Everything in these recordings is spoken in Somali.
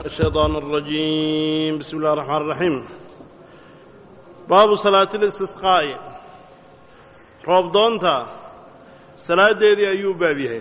الشيطان الرجيم بسم الله الرحمن الرحيم باب صلاة الاستسقاء roob doonta salaadeedii ayuu baab yahay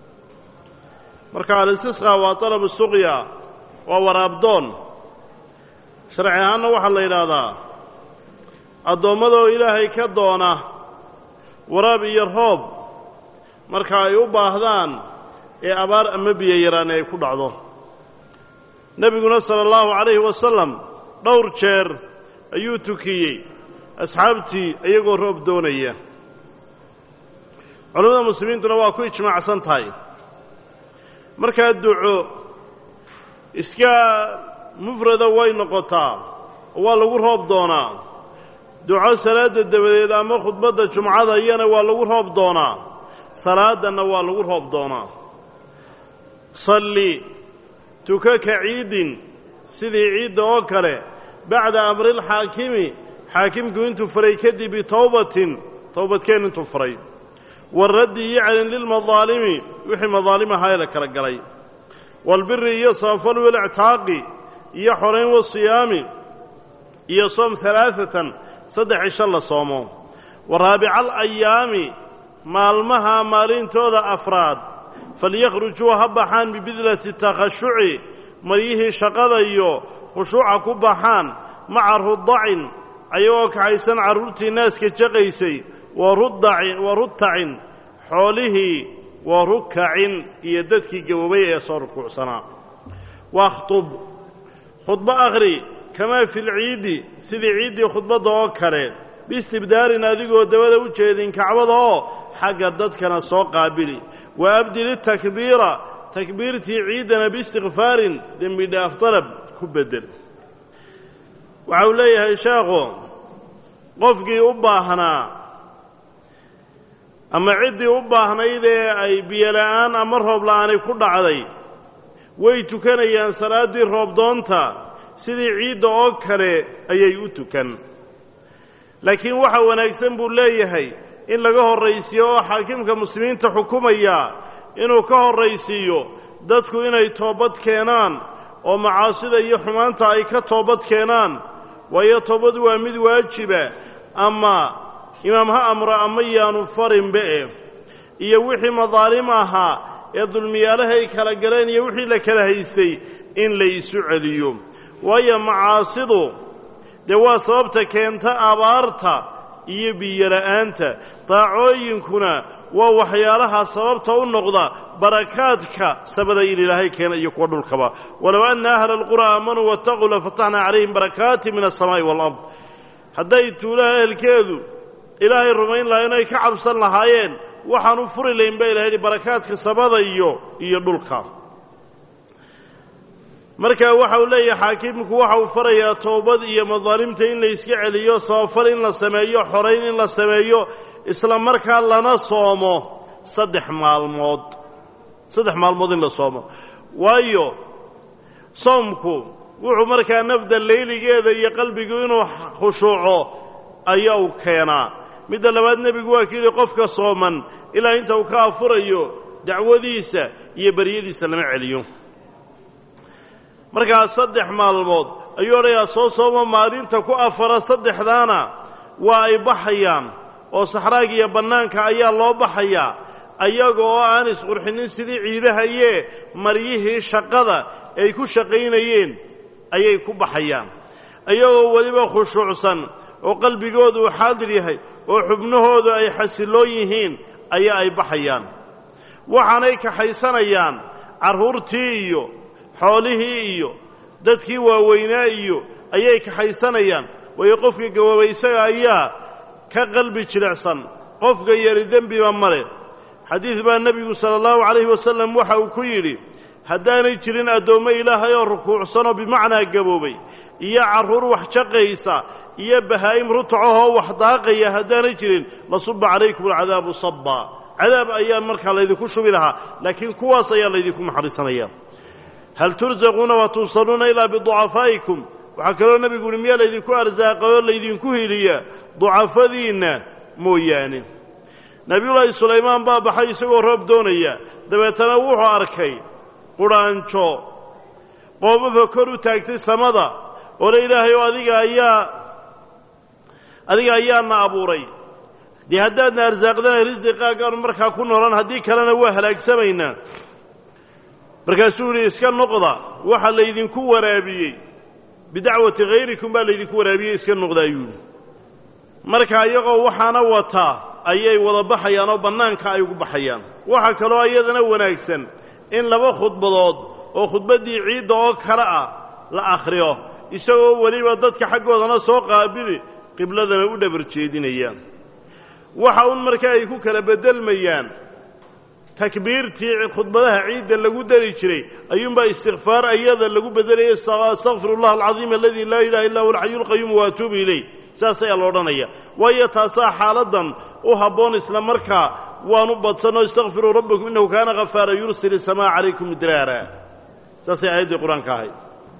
marka alistisqaa waa طalab suqya waa waraabdoon sharci ahaanna waxaa la yidhaahdaa addoommadoo ilaahay ka doona waraab iyo roob marka ay u baahdaan ee abaar ama biyo yaraan ay ku dhacdo nebiguna sala allahu calayhi wasalam dhowr jeer ayuu tukiyey asxaabtii iyagoo roob doonaya culimmada muslimiintuna waa ku ijmaacsan tahay markaa duco iska mufrada way noqotaa oo waa lagu roob doonaa duco salaadda dabadeed ama khudbadda jumcada iyana waa lagu roob doonaa salaadanna waa lagu roob doonaa salli tuka ka ciidin sidii ciidda oo kale bacda amrilxaakimi xaakimku intuu faray kadib bitowbatin towbadkeen intuu faray waraddi iyo celin lilmadaalimi wixii madaalim ahaa ee la kala galay waalbiri iyo samafal walictaaqi iyo xorayn wasiyaami iyo soom halaaatan saddex cisho la soomo wa raabica alayaami maalmaha maalintooda afraad falyakhrujuu ha baxaan bibidlati takhashuci maryihii shaqada iyo khushuuca ku baxaan maca rudacin ayagoo kaxaysan carruurtii naaska jaqaysay wa rutacin xoolihii wa rukacin iyo dadkii gaboobay ee soo rukuucsanaa wakhtub khudbo akhri kamaa fi lciidi sidii ciiddii khudbadda oo kale biistibdaarin adigoo dabada u jeedin kacbada oo xagga dadkana soo qaabili wa abdili takbiira takbiirtii ciiddana biistikfaarin dembi dhaaf dalab ku beddel waxa uu leeyahay sheekhu qofkii u baahnaa ama ciddii u baahnayd ee ay biyola'aan ama roob la'aani ku dhacday way tukanayaan salaaddii roobdoonta sidii ciidda oo kale ayay u tukan laakiin waxa wanaagsan buu leeyahay in laga horraysiiyo oo xaakimka muslimiinta xukumaya inuu ka horraysiiyo dadku inay toobad keenaan oo macaasida iyo xumaanta ay ka toobad keenaan waayo toobadu waa mid waajiba ama imaam ha amro ama yaanu farinbe e iyo wixii madaalim ahaa ee dulmiyaalahay kala galeen iyo wixii la kala haystay in la isu celiyo waayo macaasidu dee waa sababta keenta abaarta iyo biyola'aanta daacooyinkuna waa waxyaalaha sababta u noqda barakaadka sabada in ilaahay keena iyo kuwa dhulkaba walow anna ahla alqura aamanuu waataquu lafataxnaa calayhim barakaati min alsamaa'i waalard hadday tuulaha ehelkeedu ilaahay rumayn lahaa inay ka cabsan lahaayeen waxaan u furi layn ba ilahay hi barakaadka samada iyo iyo dhulka marka waxa uu leeyahay xaakimku waxa uu farayaa toobad iyo madaalimta in la iska celiyo sabafal in la sameeyo xorayn in la sameeyo isla markaa lana soomo saddex maalmood saddex maalmood in la soomo waayo soomku wuxuu markaa nafda leyligeeda iyo qalbigu inuu khushuuco ayaa uu keenaa midda labaad nebigu waa kuyidhi qofka sooman ilaa inta uu ka afurayo dacwadiisa iyo baryadiisa lama celiyo markaa saddex maalmood ayuu odhayaa soo sooma maalinta ku afara saddexdaana waa ay baxayaan oo saxraaga iyo bannaanka ayaa loo baxayaa ayaga oo aan isqurxinin sidii ciidahayee maryihii shaqada ay ku shaqaynayeen ayay ku baxayaan iyagoo weliba khushuucsan oo qalbigoodu uu xaadir yahay oo xubnahoodu ay xasilloon yihiin ayaa ay baxayaan waxaanay kaxaysanayaan carruurtii iyo xoolihii iyo dadkii waaweynaa iyo ayay kaxaysanayaan waayo qofka gaboobay isaga ayaa ka qalbi jilicsan qofka yari dembiba male xadiid baa nebigu sala allahu calayhi wasallam waxa uu ku yidhi haddaanay jirin addoommo ilaahay oo rukuucsanoo bimacnaa gaboobay iyo carruur wax jaqaysa iyo bahaa'im rutacahoo wax daaqaya haddaanay jirin lasuba calaykum alcadaabu sabba cadaab ayaa markaa laydinku shubi lahaa laakiin kuwaas ayaa laydinku naxariisanaya hal tursaquuna wa tuusaluuna ilaa biducafaa'ikum waxaa kaloo nebigu uhi miyaa laydinku arsaaqayoo laydinku hiliya ducafadiinna mooyaane nebiyullaahi sulaymaan baa baxay isagoo roob doonaya dabeetana wuxuu arkay qudhaanjo qoomafa kor u taagtay samada oo le ilaahay oo adiga ayaa adiga ayaana abuuray dee haddaadna arsaaqdana risiqaagaanu markaa ku noolan haddii kalena waa halaagsamaynaa markaasuu yihi iska noqda waxa laydinku waraabiyey bidacwati hayrikum baa laydinku waraabiyey iska noqda ayuu yidhi marka iyagoo waxaana wataa ayay wada baxayaan oo bannaanka ay ugu baxayaan waxaa kaloo iyadana wanaagsan in laba khudbadood oo khudbaddii ciidda oo kale ah la akhriyo isagoo weliba dadka xaggoodana soo qaabili qibladana u dhabar jeedinayaan waxa un marka ay ku kala beddelmayaan takbiirtii khudbadaha ciidda lagu dari jiray ayuunbaa istikfaar ayada lagu bedelayay astakfiru allah alcadiim aladi laa ilaha illa huwa alxayu lqayuum wa atuubu ilayh saas ayaa la odhanaya waayo taasaa xaaladdan u habboon isla markaa waanu badsanoo istakfiruu rabbakum innahu kaana ghafaara yursil isamaa calaykum midraara saasay aayaddii qur-aanka ahayd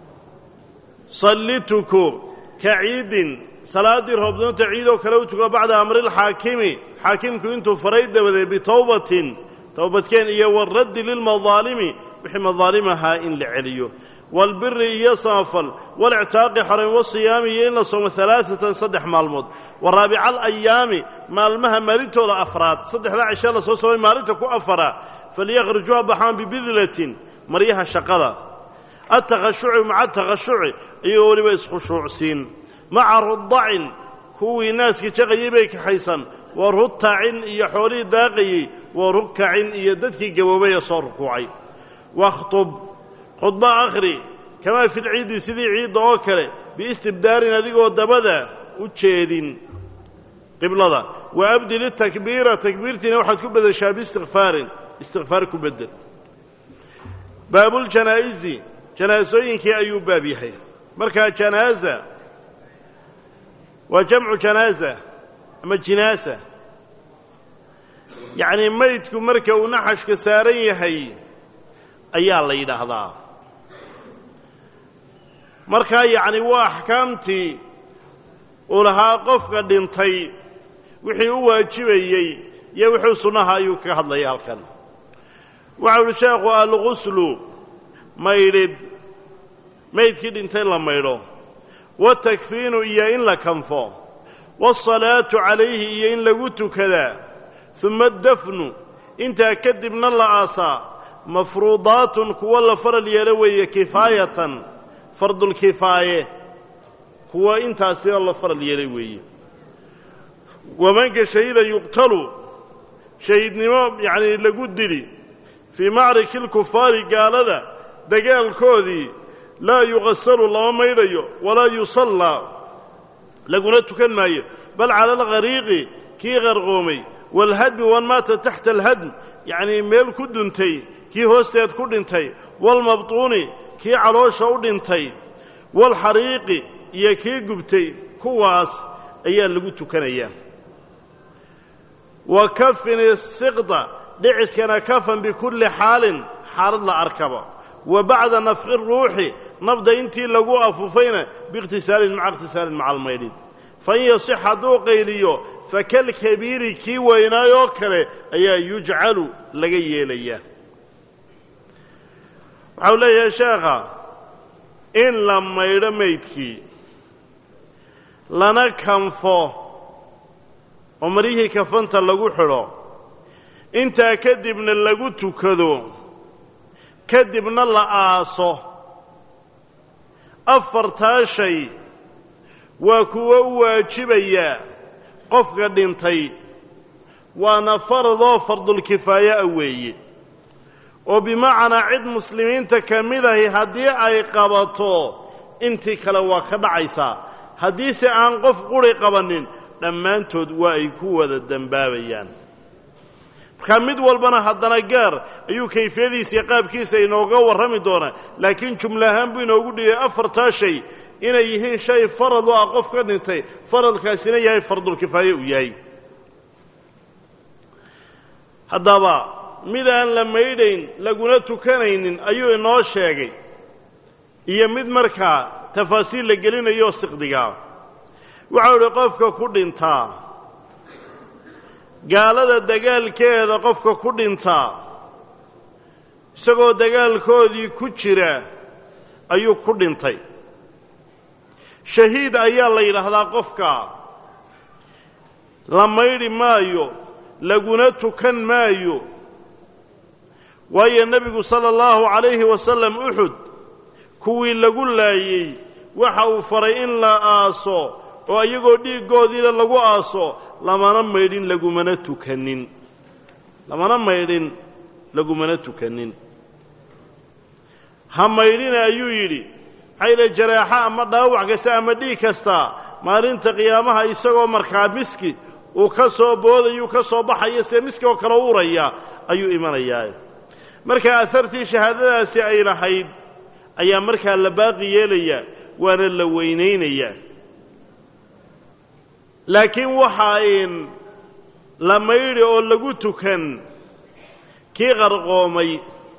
sallituku ka ciidin salaaddii roobdoonta ciidoo kale u tuko bacda amrilxaakimi xaakimku intuu faray dabadeed bitowbatin towbadkeen iyo waraddi lilmadaalimi wixii madaalim ahaa in la celiyo waalbiri iyo samafal walictaaqi xarayn wasiyaami iyo in la soomo alaaatan saddex maalmood wa raabica alayaami maalmaha maalintooda afraad saddexdaa cishe la soo soomay maalinta ku afara falyakhrijuuha baxaan bibidlatin maryaha shaqada attakhashuci maca takhashuci iyagoo weliba iskhushuucsiin maca rudacin kuwii naaska jaqayay bay kaxaysan wa rutacin iyo xoolihii daaqayey wa rukacin iyo dadkii gaboobay ee soo rukuucay wakhtub khudba akhri kamaa fi lciidi sidii ciidda oo kale biistibdaarin adigoo dabada u jeedin qiblada wa abdil itakbiira takbiirtiina waxaad ku bedeshaa biistikfaarin istikfaar ku bedel baabuljanaa'isi janaasooyinkii ayuu baab yahay markaa janaaza waa jamcu janaaza ama jinaasa yacnii maydku marka uu naxashka saaran yahay ayaa la yidhaahdaa markaa yacni waa axkaamtii uu lahaa qofka dhintay wixii u waajibayey iyo wixii sunnaha ayuu kaga hadlaya halkan waxau uhi sheekhu alguslu maydhid maydkii dhintay la maydho watakfiinu iyo in la kanfo waasalaatu calayhi iyo in lagu tukadaa uma addafnu intaa kadibna la aasaa mafruudaatun kuwa la faral yeelo weeye kifaayatan fardulkifaaye kuwa intaasioo la faral yeelay weeye wamanka shahida yuqtalu shahiidnimo yacnii lagu dili fii macriki lkufaari gaalada dagaalkoodii laa yuqasalu lama maydhayo walaa yusallaa laguna tukan maayo bal cala alghariiqi kii qarqoomay waalhadmi wan maata taxta alhadm yacnii meel ku duntay kii hoosteed ku dhintay waalmabtuuni kii caloosha u dhintay waalxariiqi iyo kii gubtay kuwaas ayaa lagu tukanayaa wa kafin isiqda dhiciskana kafan bikulli xaalin xaalad la arkaba wa bacda nafqi ruuxi nafda intii lagu afufayna biikhtisaalin maca ikhtisaalin maca almaydhin fain yasix hadduu qayliyo fakalkabiiri kii weynaayoo kale ayaa yujcalu laga yeelayaa waxau leeyahay sheekha in la maydho maydkii lana kanfo oo maryihii kafanta lagu xidho intaa kadibna lagu tukado kadibna la aaso afartaa shay waa kuwo u waajibaya qofka dhintay waana faradoo fardulkifaaye a weeye oo bimacnaa cid muslimiinta ka mid ahi haddii ay qabato intii kale waa ka dhacaysaa haddiise aan qof quri qabannin dhammaantood waa ay ku wada dembaabayaan markaa mid walbana haddana gaar ayuu kayfiyadiisa iyo qaabkiisa inooga warrami doonaa laakiin jumla ahaan buu inoogu dhigay afartaa shay inay yihiin shay farad u ah qof ka dhintay faradkaasina yahay fardulkifaaye uu yahay haddaba mid aan la maydhayn laguna tukanaynin ayuu inoo sheegay iyo mid markaa tafaasiil la gelinayo siqdigaa waxau idhi qofka ku dhintaa gaalada dagaalkeeda qofka ku dhintaa isagoo dagaalkoodii ku jira ayuu ku dhintay shahiid ayaa la yidhaahdaa qofka la maydhi maayo laguna tukan maayo waayo nebigu sala allahu calayhi wasalam uxud kuwii lagu laayey waxa uu faray in la aaso oo iyagoo dhiiggoodiina lagu aaso lamana maydhin lagumana tukanin lamana maydhin lagumana tukanin ha maydhina ayuu yidhi xayla jaraaxo ama dhaawac kasta ama dhiig kasta maalinta qiyaamaha isagoo markaa miski uu ka soo boodayuu ka soo baxayo see miski oo kale uraya ayuu imanayaa marka ahartii shahaadadaasi ay lahayd ayaa markaa la baaqi yeelaya waana la weynaynayaa laakiin waxaa in la maydhi oo lagu tukan kii qarqoomay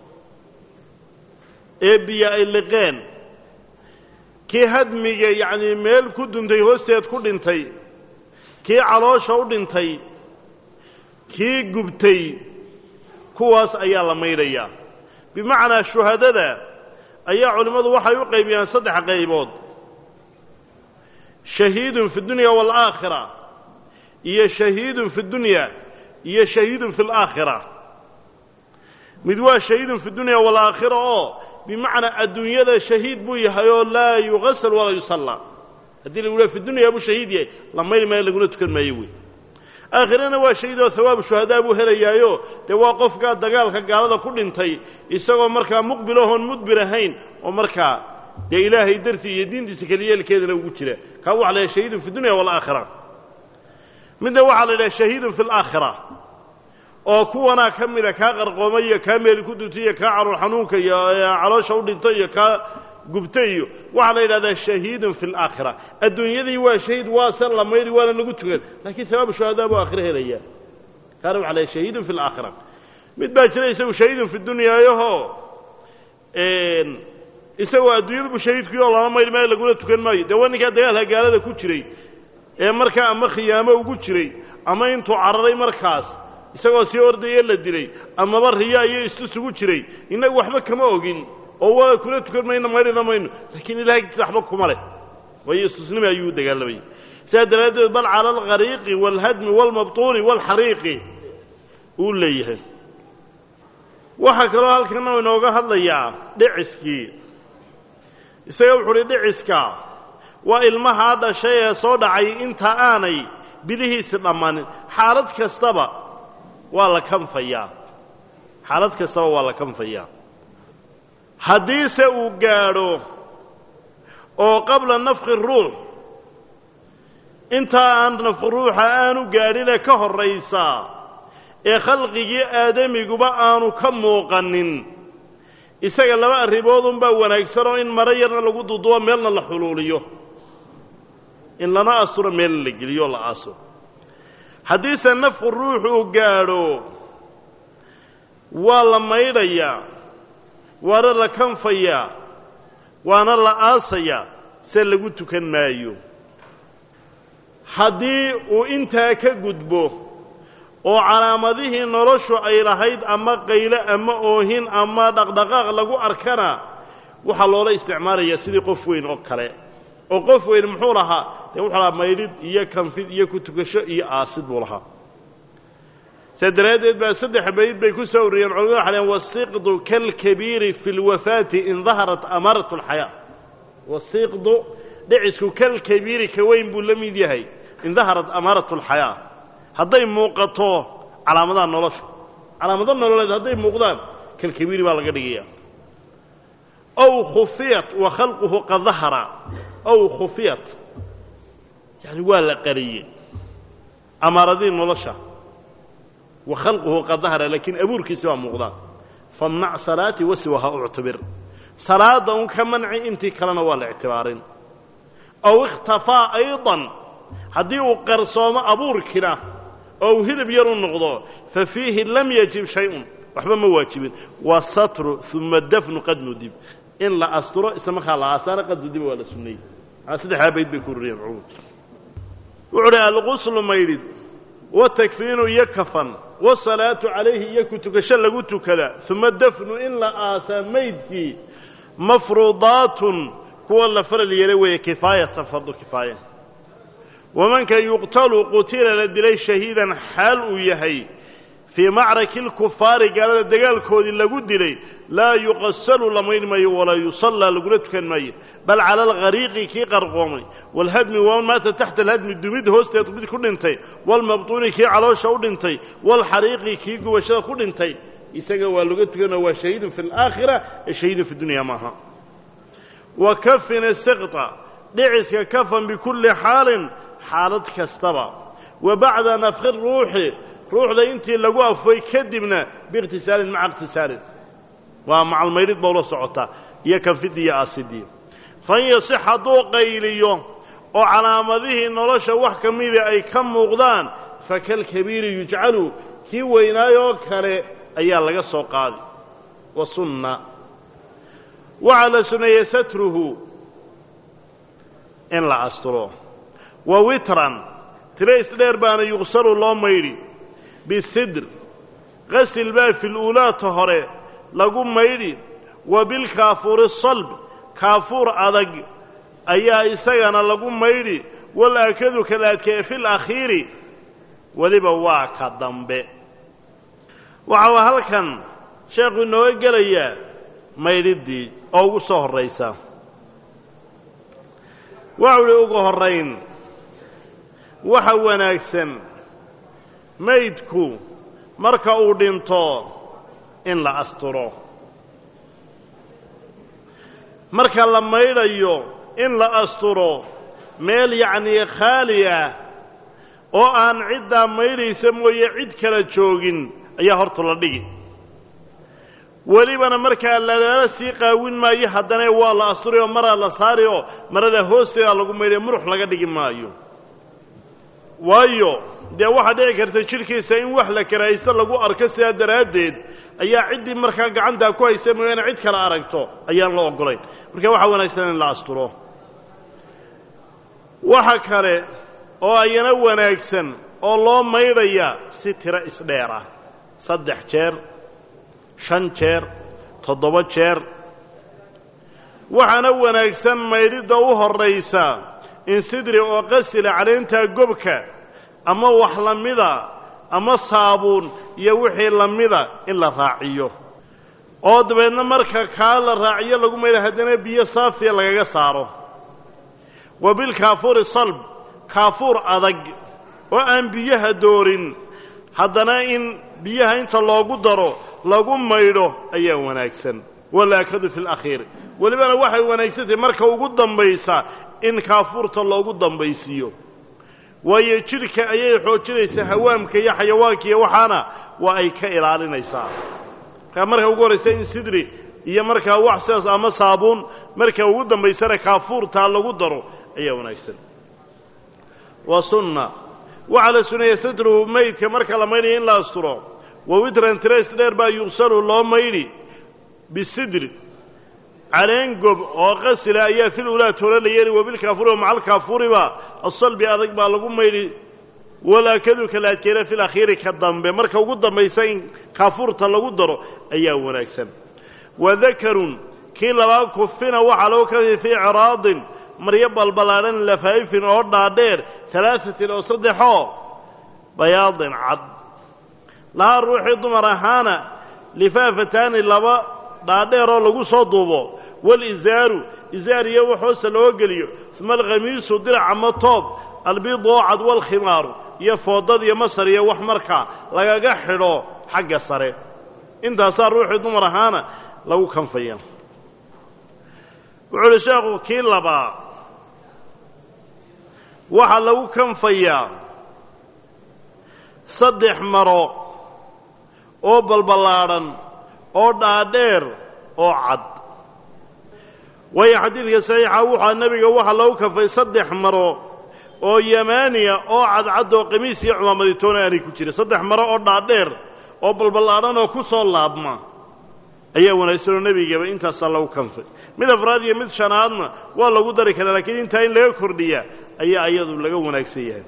ee biyo ay liqeen kii hadmiga yacnii meel ku duntay hoosteed ku dhintay kii caloosha u dhintay kii gubtay kuwaas ayaa la maydhayaa bimacnaa shuhadada ayaa culimmadu waxay u qaybiyaan saddex qaybood shahiidun fi dunya waalaakhira iyo shahiidun fi dunya iyo shahiidun fi alaakhira mid waa shahiidun fi dunya waalaakhira oo bimacnaa adduunyada shahiid buu yahay oo laa yugasal walaa yusallaa haddii lagu leha fi dunya buu shahiid yahay la mayri maayo laguna tukan maayo wey aakhirana waa shahiid oo hawaabu shuhadaa buu helayaayo dee waa qofkaa dagaalka gaalada ku dhintay isagoo markaa muqbil ahoon mudbir ahayn oo markaa dee ilaahay dartii iyo diintiisa keliyeelkeedana ugu jira kaa waxa la yidhaha shahiidun fi dunya waalaakhira midna waxaa la yidhaha shahiidun fi alaakhira oo kuwanaa ka mida kaa qarqoomay iyo kaa meeli ku duntay iyo kaa caruur xanuunka iyo caloosha u dhintay iyo kaa gubtay iyo waxaa la yidhahdaa shahiidun fi alaakhira adduunyadii waa shahiid waa san la mayri waana lagu tukan laakiin sabaabu shuhadaa buu aakhiro helaya kaana waxa la shahiidun fi alaakhira mid baa jira isagu shahiidun fi dunyaayaho isagoo adduunyadu bu shahiidkuyo lama mayri maayo laguna tukan maayo dee waa ninkaa dagaalka gaalada ku jiray ee markaa ama khiyaamo ugu jiray ama intuu cararay markaas isagoo sii ordaya la dilay amaba riya iyo istusugu jiray innagu waxba kama ogin oo waa kuna tukan mayno maydhina mayno laakiin ilahay agtiisa waxba kuma leh waayo istusnimi ayuu dagaalamayay sidaa daraaddeed bal cala alqariiqi waalhadmi waalmabtuuni waalxariiqi uu leeyahay waxaa kaloo halkana inooga hadlayaa dhiciskii isaga wuxu uhi dhiciska waa ilmahaa dhashay ee soo dhacay inta aanay bilihiisi dhammanin xaalad kastaba waa la kanfayaa xaalad kastaba waa la kanfayaa haddiise uu gaadho oo qabla nafki ruux intaa aan nafki ruuxa aanu gaadhine ka horraysaa ee khalqigii aadamiguba aanu ka muuqanin isaga laba arrimoodunbaa wanaagsanoo in maro yarna lagu dudubo meelna la xuluuliyo in lana asturo meelna la geliyo oo la aaso haddiise nafku ruux uu gaadho waa la maydhayaa waana la kanfayaa waana la aasayaa se lagu tukan maayo haddii uu intaa ka gudbo oo calaamadihii noloshu ay lahayd ama qayle ama oohin ama dhaqdhaqaaq lagu arkana waxaa loola isticmaalayaa sidii qof weyn oo kale oo qof weyn muxuu lahaa dee wuxuu lahaa maydhid iyo kanfid iyo ku tukasho iyo aasid buu lahaa saa daraaddeed baa saddex bayd bay ku soo uriyeen culamadu waxay lehen wasiqdu kalkabiiri fi lwafaati in daharat amaarat alxayaa wasiqdu dhicisku kalkabiiri ka weyn buu la mid yahay in daharat amaarat alxayaa hadday muuqato calaamadaha nolosha calaamado nololeed hadday muuqdaan kalkabiiri baa laga dhigaya ow khufiyat wa khalquhu qad dahara ow khufiyat yani waa la qariyey amaaradihii nolosha wa khalquhu qad dahara laakiin abuurkiisi baa muuqdaan famnac salaatii wasiwaha uctabir salaadda un ka manci intii kalena waa la ictibaarin ow ikhtafaa ayضan haddii uu qarsoomo abuurkina oo uu hilib yar u noqdo fa fiihi lam yajib shay-un waxba ma waajibin waa satru uma dafnu qad nudib in la asturo isla markaa la aasaana qad nudiba waa la sunnayey maa saddexdaa bayd bay ku ruriyeen culumad wuxuu uhi alquslu maydhid watakfiinu iyo kafan wasalaatu calayhi iyo ku tukasho lagu tukada uma dafnu in la aasaa maydkii mafruudaatun kuwa la faral yeelay weeye kifaayatan fardu kifaaya wamanka yuqtalu qutila la dilay shahiidan xaal uu yahay fii macraki lkufaari gaalada dagaalkoodii lagu dilay laa yuqasalu la maydh maayo walaa yusallaa lagula tukan maayo bal cala alghariiqi kii qarqoomay waalhadmi waman maata taxta alhadmi dumid hoosteed mid ku dhintay waalmabtuuni kii caloosha u dhintay waalxariiqi kii gubashada ku dhintay isaga waa laga tukanoo waa shahiidun fi alaakhira ee shahiidun fi dunya maaha wa kafin siqta dhiciska kafan bikulli xaalin xaalad kastaba wa bacda nafki ruuxi ruuxda intii lagu afay kadibna biikhtisaalin maca ikhtisaalin waa macalmaydhid baa ula socotaa iyo kanfidii iyo aasidii fan yasix hadduu qayliyo oo calaamadihii nolosha wax ka mida ay ka muuqdaan fakalkabiiri yujcalu kii weynaayoo kale ayaa laga soo qaadi wa sunna waxaa la suneeyey satruhu in la asturo wa witran tiro isdheer baana yuqsalu loo maydhi bisidr qasil baa fi luulaata hore lagu maydhi wa bilkaafuuri salb kaafuur adag ayaa isagana lagu maydhi walaakadu kalaadkee fi lakhiiri weliba waa ka dambe waxaa halkan sheekhu inooga gelayaa maydhiddii oo ugu soo horraysa waxau idhi ugu horrayn waxa wanaagsan maydku marka uu dhinto in la asturo marka la maydhayo in la asturo meel yacnii khaali ah oo aan ciddaa maydhaysa mooye cid kala joogin ayaa horta la dhigi welibana markaa lalaala sii qaawin maayo haddana waa la asturi oo maraa la saari oo marada hoosteeda lagu maydhay murux laga dhigi maayo waayo dee waxaa dhici karta jidhkiisa in wax la karaahaysto lagu arko sidaa daraaddeed ayaa ciddii markaa gacantaa ku haysa mooyaane cid kale aragto ayaan la oggolayn marka waxaa wanaagsan in la asturo waxa kale oo ayana wanaagsan oo loo maydhaya si tiro isdheer ah saddex jeer shan jeer toddoba jeer waxaana wanaagsan maydhidda u horraysa in sidri oo qasila caleyntaa gobka ama wax la mida ama saabuun iyo wixii la mida in la raaciyo oo dabeedna marka kaa la raaciyo lagu maydha haddana biyo saafiya lagaga saaro wa bilkaafuuri salb kaafuur adag oo aan biyaha doorin haddana in biyaha inta loogu daro lagu maydho ayaa wanaagsan walaakadu fi lakhiir welibana waxay wanaagsantahay marka ugu dambaysa in kaafuurta loogu dambaysiiyo waayo jidhka ayay xoojinaysaa hawaamka iyo xayawaanka iyo waxaana waa ay ka ilaalinaysaa markaa marka ugu horraysa in sidri iyo markaa wax sidaas ama saabuun marka ugu dambaysana kaafuurtaa lagu daro ayaa wanaagsan wa sunna waxaa la suneeya satruhu maydka marka la maydhaya in la asturo wa witran tires dheer baa yuqsalu loo maydhi bisidri caleen gob oo qasila ayaa fil ulaad hore la yeeli wabilkaafuuri wa maca alkaafuuriba asalbi adag baa lagu maydhi walaakadu kalaadkeena fil akhiiri ka dambe marka ugu dambaysa in kaafuurta lagu daro ayaa wanaagsan wadakarun kii labaa kufina waxaa lagu kafi fii ciraadin maryo balballaadhan lafaa'ifin oo dhaadheer alaaثatin oo saddexoo bayaadin cad lahaa ruuxii dumar ahaana lifaafataani laba dhaadheeroo lagu soo duubo walisaaru isaar iyo wax hoosta loo geliyo uma alkhamiisu dirac ama toob albiid oo cad walkhimaaru iyo foodad iyo masar iyo wax markaa lagaga xidho xagga sare intaasaa ruuxii dumar ahaana lagu kanfaya wuxuu uhi sheekhu kii labaa waxaa lagu kanfayaa saddex maro oo balballaadhan oo dhaadheer oo cad waayo xadiidka saxiixa wuxaa nebiga waxaa lagu kanfay saddex maro oo yamaaniya oo cadcad oo qamiis iyo cumaamaditoona aanay ku jirin saddex maro oo dhaadheer oo balballaadhan oo ku soo laabma ayaa wanaagsanoo nebigaba intaasaa lagu kanfay mid afraad iyo mid shanaadna waa lagu dari karaa laakiin intaa in laga kordhiya ayaa iyadu laga wanaagsan yahay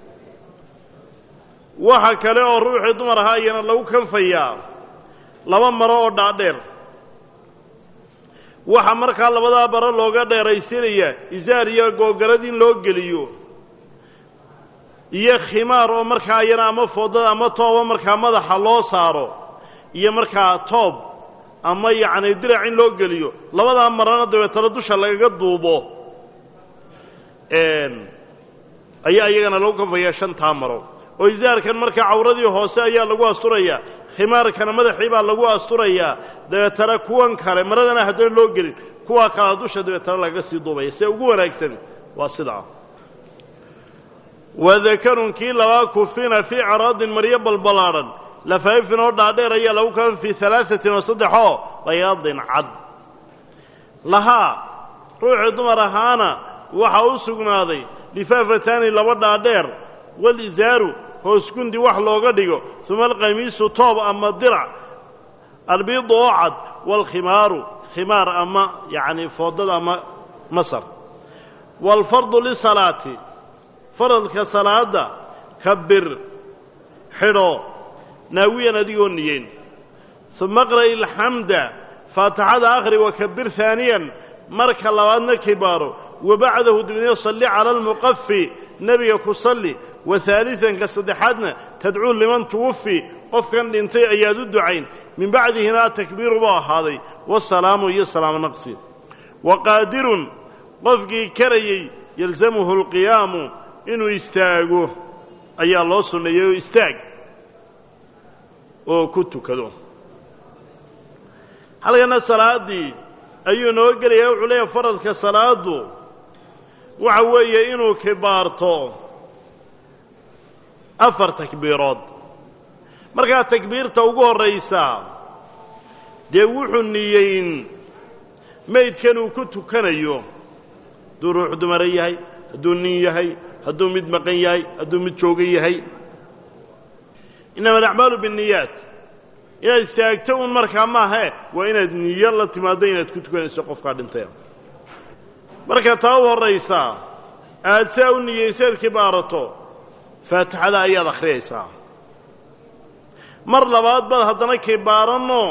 waxa kale oo ruuxii dumar ahaa iyana lagu kanfayaa laba maro oo dhaadheer waxa markaa labadaa bara looga dheeraysinaya isaar iyo googarad in loo geliyo iyo khimaar oo markaa iyana ama foodada ama tooba markaa madaxa loo saaro iyo markaa toob ama yacni dirac in loo geliyo labadaa marana dabeetana dusha lagaga duubo ayaa iyagana lagu kafayaa shantaa maro oo isaarkan markaa cawradii hoose ayaa lagu asturayaa khimaarkana madaxii baa lagu asturayaa dabeetana kuwan kale maradana haddana loo gelin kuwaa kalea dusha dabeetana lagaga sii duubaya see ugu wanaagsan waa sidaa wadakarun kii labaa kufina fii caraadin maryo balballaadhan lafaifin oo dhaadheer ayaa lagu kafan fii alaaثatin oo saddexoo bayaadin cad lahaa ruuxii dumar ahaana waxaa u sugnaaday lifaafataani laba dhaadheer walisaaru hoos gundi wax looga dhigo uma alqamiisu toob ama dirac albiidu oo cad waalkhimaaru khimaar ama yacni foodada ama masar waalfardu lisalaati faradka salaadda kabir xidho naawiyan adigoo niyeyn uma qra'i alxamda faatixada akhri wakabir haaniyan marka labaadna kibaaro wabacdahu dibadna salli cala almuqafi nebiga ku salli wa haalisanka saddexaadna tadcuu liman tuwafi qofkan dhintay ayaad u ducayn min bacdihina atakbiiru buu ahaaday wasalaamu iyo salaamo naqsi wa qaadirun qofkii karayey yalzamuhu alqiyaamu inuu istaago ayaa loo sunneeyey oo istaag oo ku tukado halkana salaaddii ayuu noo gelaya wuxuu leeyahay faradka salaaddu waxa weeye inuu kibaarto afar takbiirood markaa takbiirta ugu horraysa dee wuxuu niyeyn maydkan uu ku tukanayo hadduu ruux dumara yahay hadduu nin yahay hadduu mid maqan yahay hadduu mid joogan yahay innama alacmaalu binniyaat inaad istaagto un markaa maahae waa inaad niyo la timaaddo inaad ku tukanayso qofkaa dhintay marka taa u horraysaa aad saa u niyeysaad kibaarato faatixada ayaad akhriyaysaa mar labaad baad haddana kibaaranno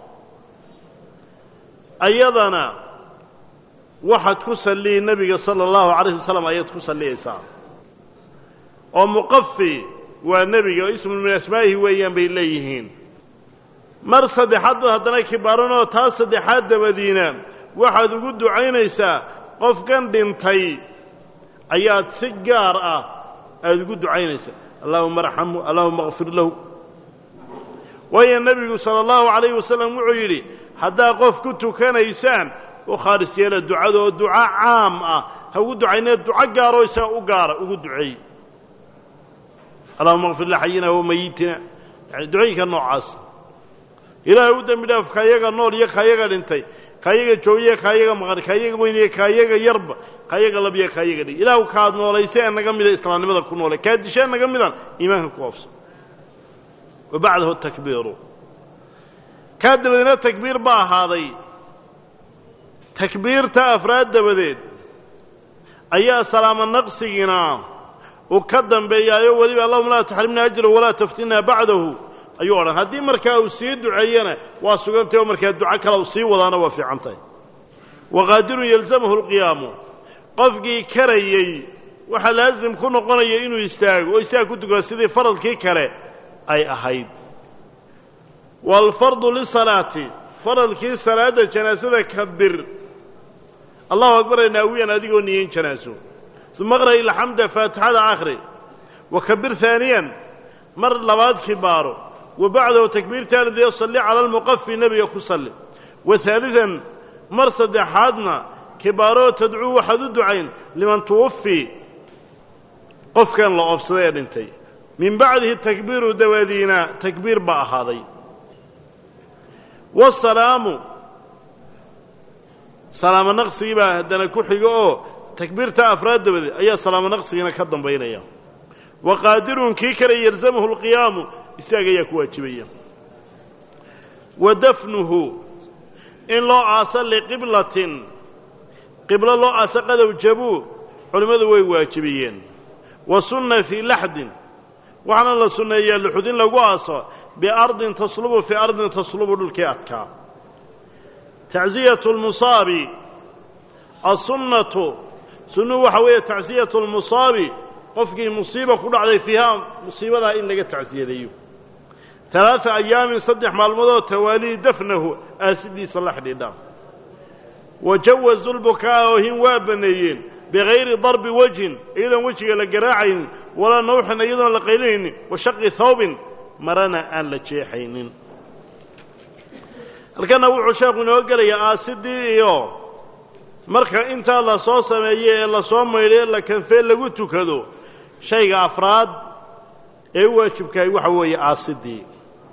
ayadana waxaad ku salliyi nebiga sala allahu calayh wasalam ayaad ku salliyaysaa oo muqafi waa nebiga oo ismu min asmaa'ihi weeyaan bay leeyihiin mar saddexaad baad haddana kibaaranoo taa saddexaad dabadiina waxaad ugu ducaynaysaa qofkan dhintay ayaad si gaar ah aada ugu ducaynaysaa allahuma arxamhu allahuma akfir lahu waayo nebigu sala allahu calayhi wasalam wuxuu yidhi haddaad qof ku tukanaysaan u khaalis yeela ducada oo duco caam ah ha ugu ducaynee duco gaaroo isaga u gaara ugu duceey allahuma akfir lixayina wa mayitina yani ducooyinka noocaas ilaahay u dembi dhaaf kayaga nool iyo kayaga dhintay kayaga joogiye kayaga maqan kayaga weyniye kayaga yarba kayaga labya kayaga dhig ilaahu kaad noolaysay ee naga mida islaamnimada ku noolay kaad dishee naga midan iimaanka ku oofsa wa bacdahu takbiiru kaa dabadeedna takbiir ba ahaaday takbiirta afraad dabadeed ayaa salaamo naqsigiina uu ka dambeeyaayo weliba allahuma laa taxrimna ajrahu walaa taftinna bacdahu ayuu odhan haddii markaa uu sii duceeyena waa sugantay oo markaa duco kale uu sii wadaana waa fiican tahay waqaadirun yalzamahu alqiyaamu qofkii karayey waxaa laasim ku noqonaya inuu istaago oo istaag ku tukado sidii faradkii kale ay ahayd waalfardu lisalaati faradkii salaadda janaasada kabir allahu akbar ee naawiyan adigoo niyeyn janaaso uma qra' ilxamda faatixada akhri wa kabir haaniyan mar labaad kibaaro wa bacdahu takbiirtaanidee salli cala almuqafi nebiga ku salli wa haalidan mar saddexaadna kibaaroo tadcuu waxaad u ducayn liman tuwafi qofkan la oofsaday ee dhintay min bacdihi takbiiru dawaadiina takbiir baa ahaaday wasalaamu salaamo naqsigii baa haddana ku xigo oo takbiirta afraad dabadeed ayaa salaamo naqsigiina ka dambaynaya wa qaadirun kii kale yalzamahu alqiyaamu isaga ayaa ku waajibaya wa dafnuhu in loo aaso liqiblatin qiblo loo aaso qadow jabuu culimmadu way waajibiyeen wa sunna fii laxdin waxaana la sunneeyaa luxud in lagu aaso biardin taslubu fii ardin taslubu dhulkii adkaa tacziyatu lmusaabi asunnatu sunnuhu waxa weeye tacsiyatu lmusaabi qofkii musiiba ku dhacday fiihaa musiibadaa in laga tacsiyadeeyo talaata ayaamin saddex maalmoodoo tawaalii dafnahu aasidiisa la xidhiidha wa jawazu lbukaa oohin waa baneeyeen bigayri darbi wejhin iyadoon wejiga la garaacaynin walaa nawxin iyadoon la qaylinaynin wa shaqi thawbin marana aan la jeexaynin halkana wuxuu sheekhu inoo gelayaa aasidii iyo marka intaa la soo sameeye ee lasoo maydho ee la kanfee lagu tukado shayga afraad ee u waajibkahay waxa weeye aasidii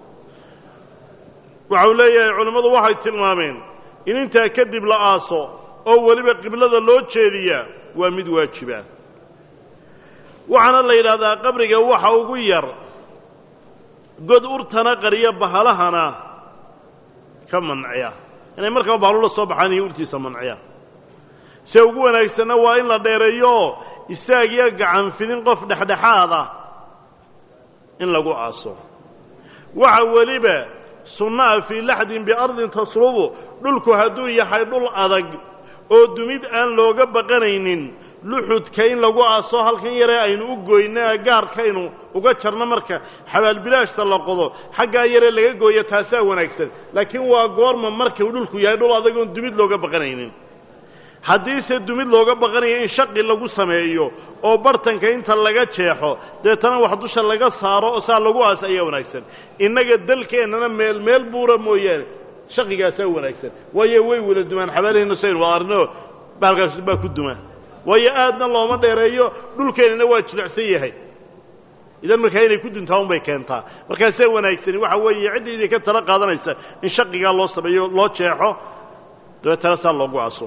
waxau leeyahay culimmadu waxay tilmaameen in intaa kadib la aaso oo weliba qiblada loo jeediyaa waa mid waajiba waxaana la yidhaahdaa qabriga waxa ugu yar god urtana qariya bahalahana ka manciya inay markaba bahalula soo baxaan iyo urtiisa manciya se ugu wanaagsanna waa in la dheereeyo istaag iyo gacan fidin qof dhexdhexaad ah in lagu aaso waxa weliba sunnaha fii laxdin biardin tasrubu dhulku hadduu yahay dhul adag oo dumid aan looga baqanaynin luxudka in lagu aaso halkan yaree aynu u goyno ee gaarkaynu uga jarno marka xabaalbilaashta la qodo xaggaa yaree laga gooyo taasaa wanaagsan laakiin waa goorma markuu dhulku yahay dhul adag oon dumid looga baqanaynin haddiise dumid looga baqanayo in shaqi lagu sameeyo oo bartanka inta laga jeexo deetana wax dusha laga saaro oo saa lagu aas ayaa wanaagsan innaga dalkeennana meel meel buura mooyaane shaqigaasaa wanaagsan waayo way wada dumaan xabaalaheenna saynu wada arno bahalkaas baa ku duma waayo aadna looma dheereeyo dhulkeennana waa jilicsan yahay idan markaa inay ku duntaa unbay keentaa markaasee wanaagsani waxa weeye cidda idinka tala qaadanaysa in shaqigaa loo sameeyo loo jeexo dabeetana saa loogu aso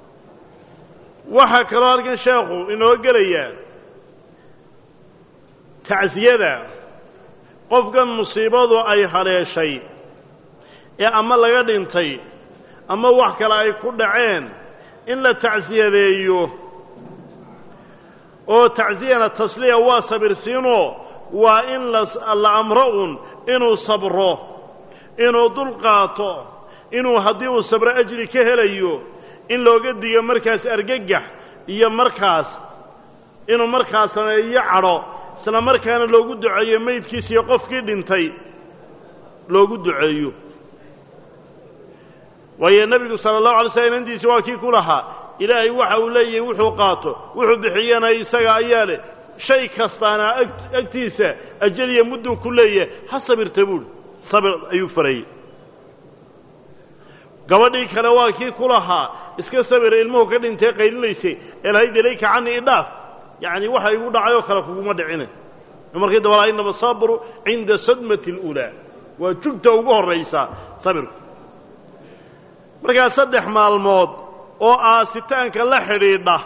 waxaa kaloo halkan sheekhu inoo gelayaa tacsiyada qofkan musiibadu ay haleeshay ee ama laga dhintay ama wax kale ay ku dhaceen in la tacsiyadeeyo oo tacsiyana tasliya waa sabirsiinoo waa in la amro un inuu sabro inuu dulqaato inuu haddii uu sabro ajri ka helayo in looga digo markaas argagax iyo markaas inuu markaas sameeyo cadho isla markaana loogu duceeyo maydkiisa iyo qofkii dhintay loogu duceeyo waayo nebigu sala allahu alay slam inantiisi waa kii ku lahaa ilaahay waxa uu leeyahay wuxuu qaato wuxuu bixiyana isaga ayaa leh shay kastaana agtiisa ajaliya mudduu ku leeyahay ha sabirta buuhi sabir ayuu farayey gabadhii kale waa kii ku lahaa iska sabira ilmuhu ka dhintee qaylinaysay elhayd ilayka cani idhaaf yacni waxa igu dhacay oo kale kuguma dhicine markii dabala inama sabru cinda sadmati اluulaa waa jugta ugu horraysaa sabirku markaa saddex maalmood oo aasitaanka la xidhiidha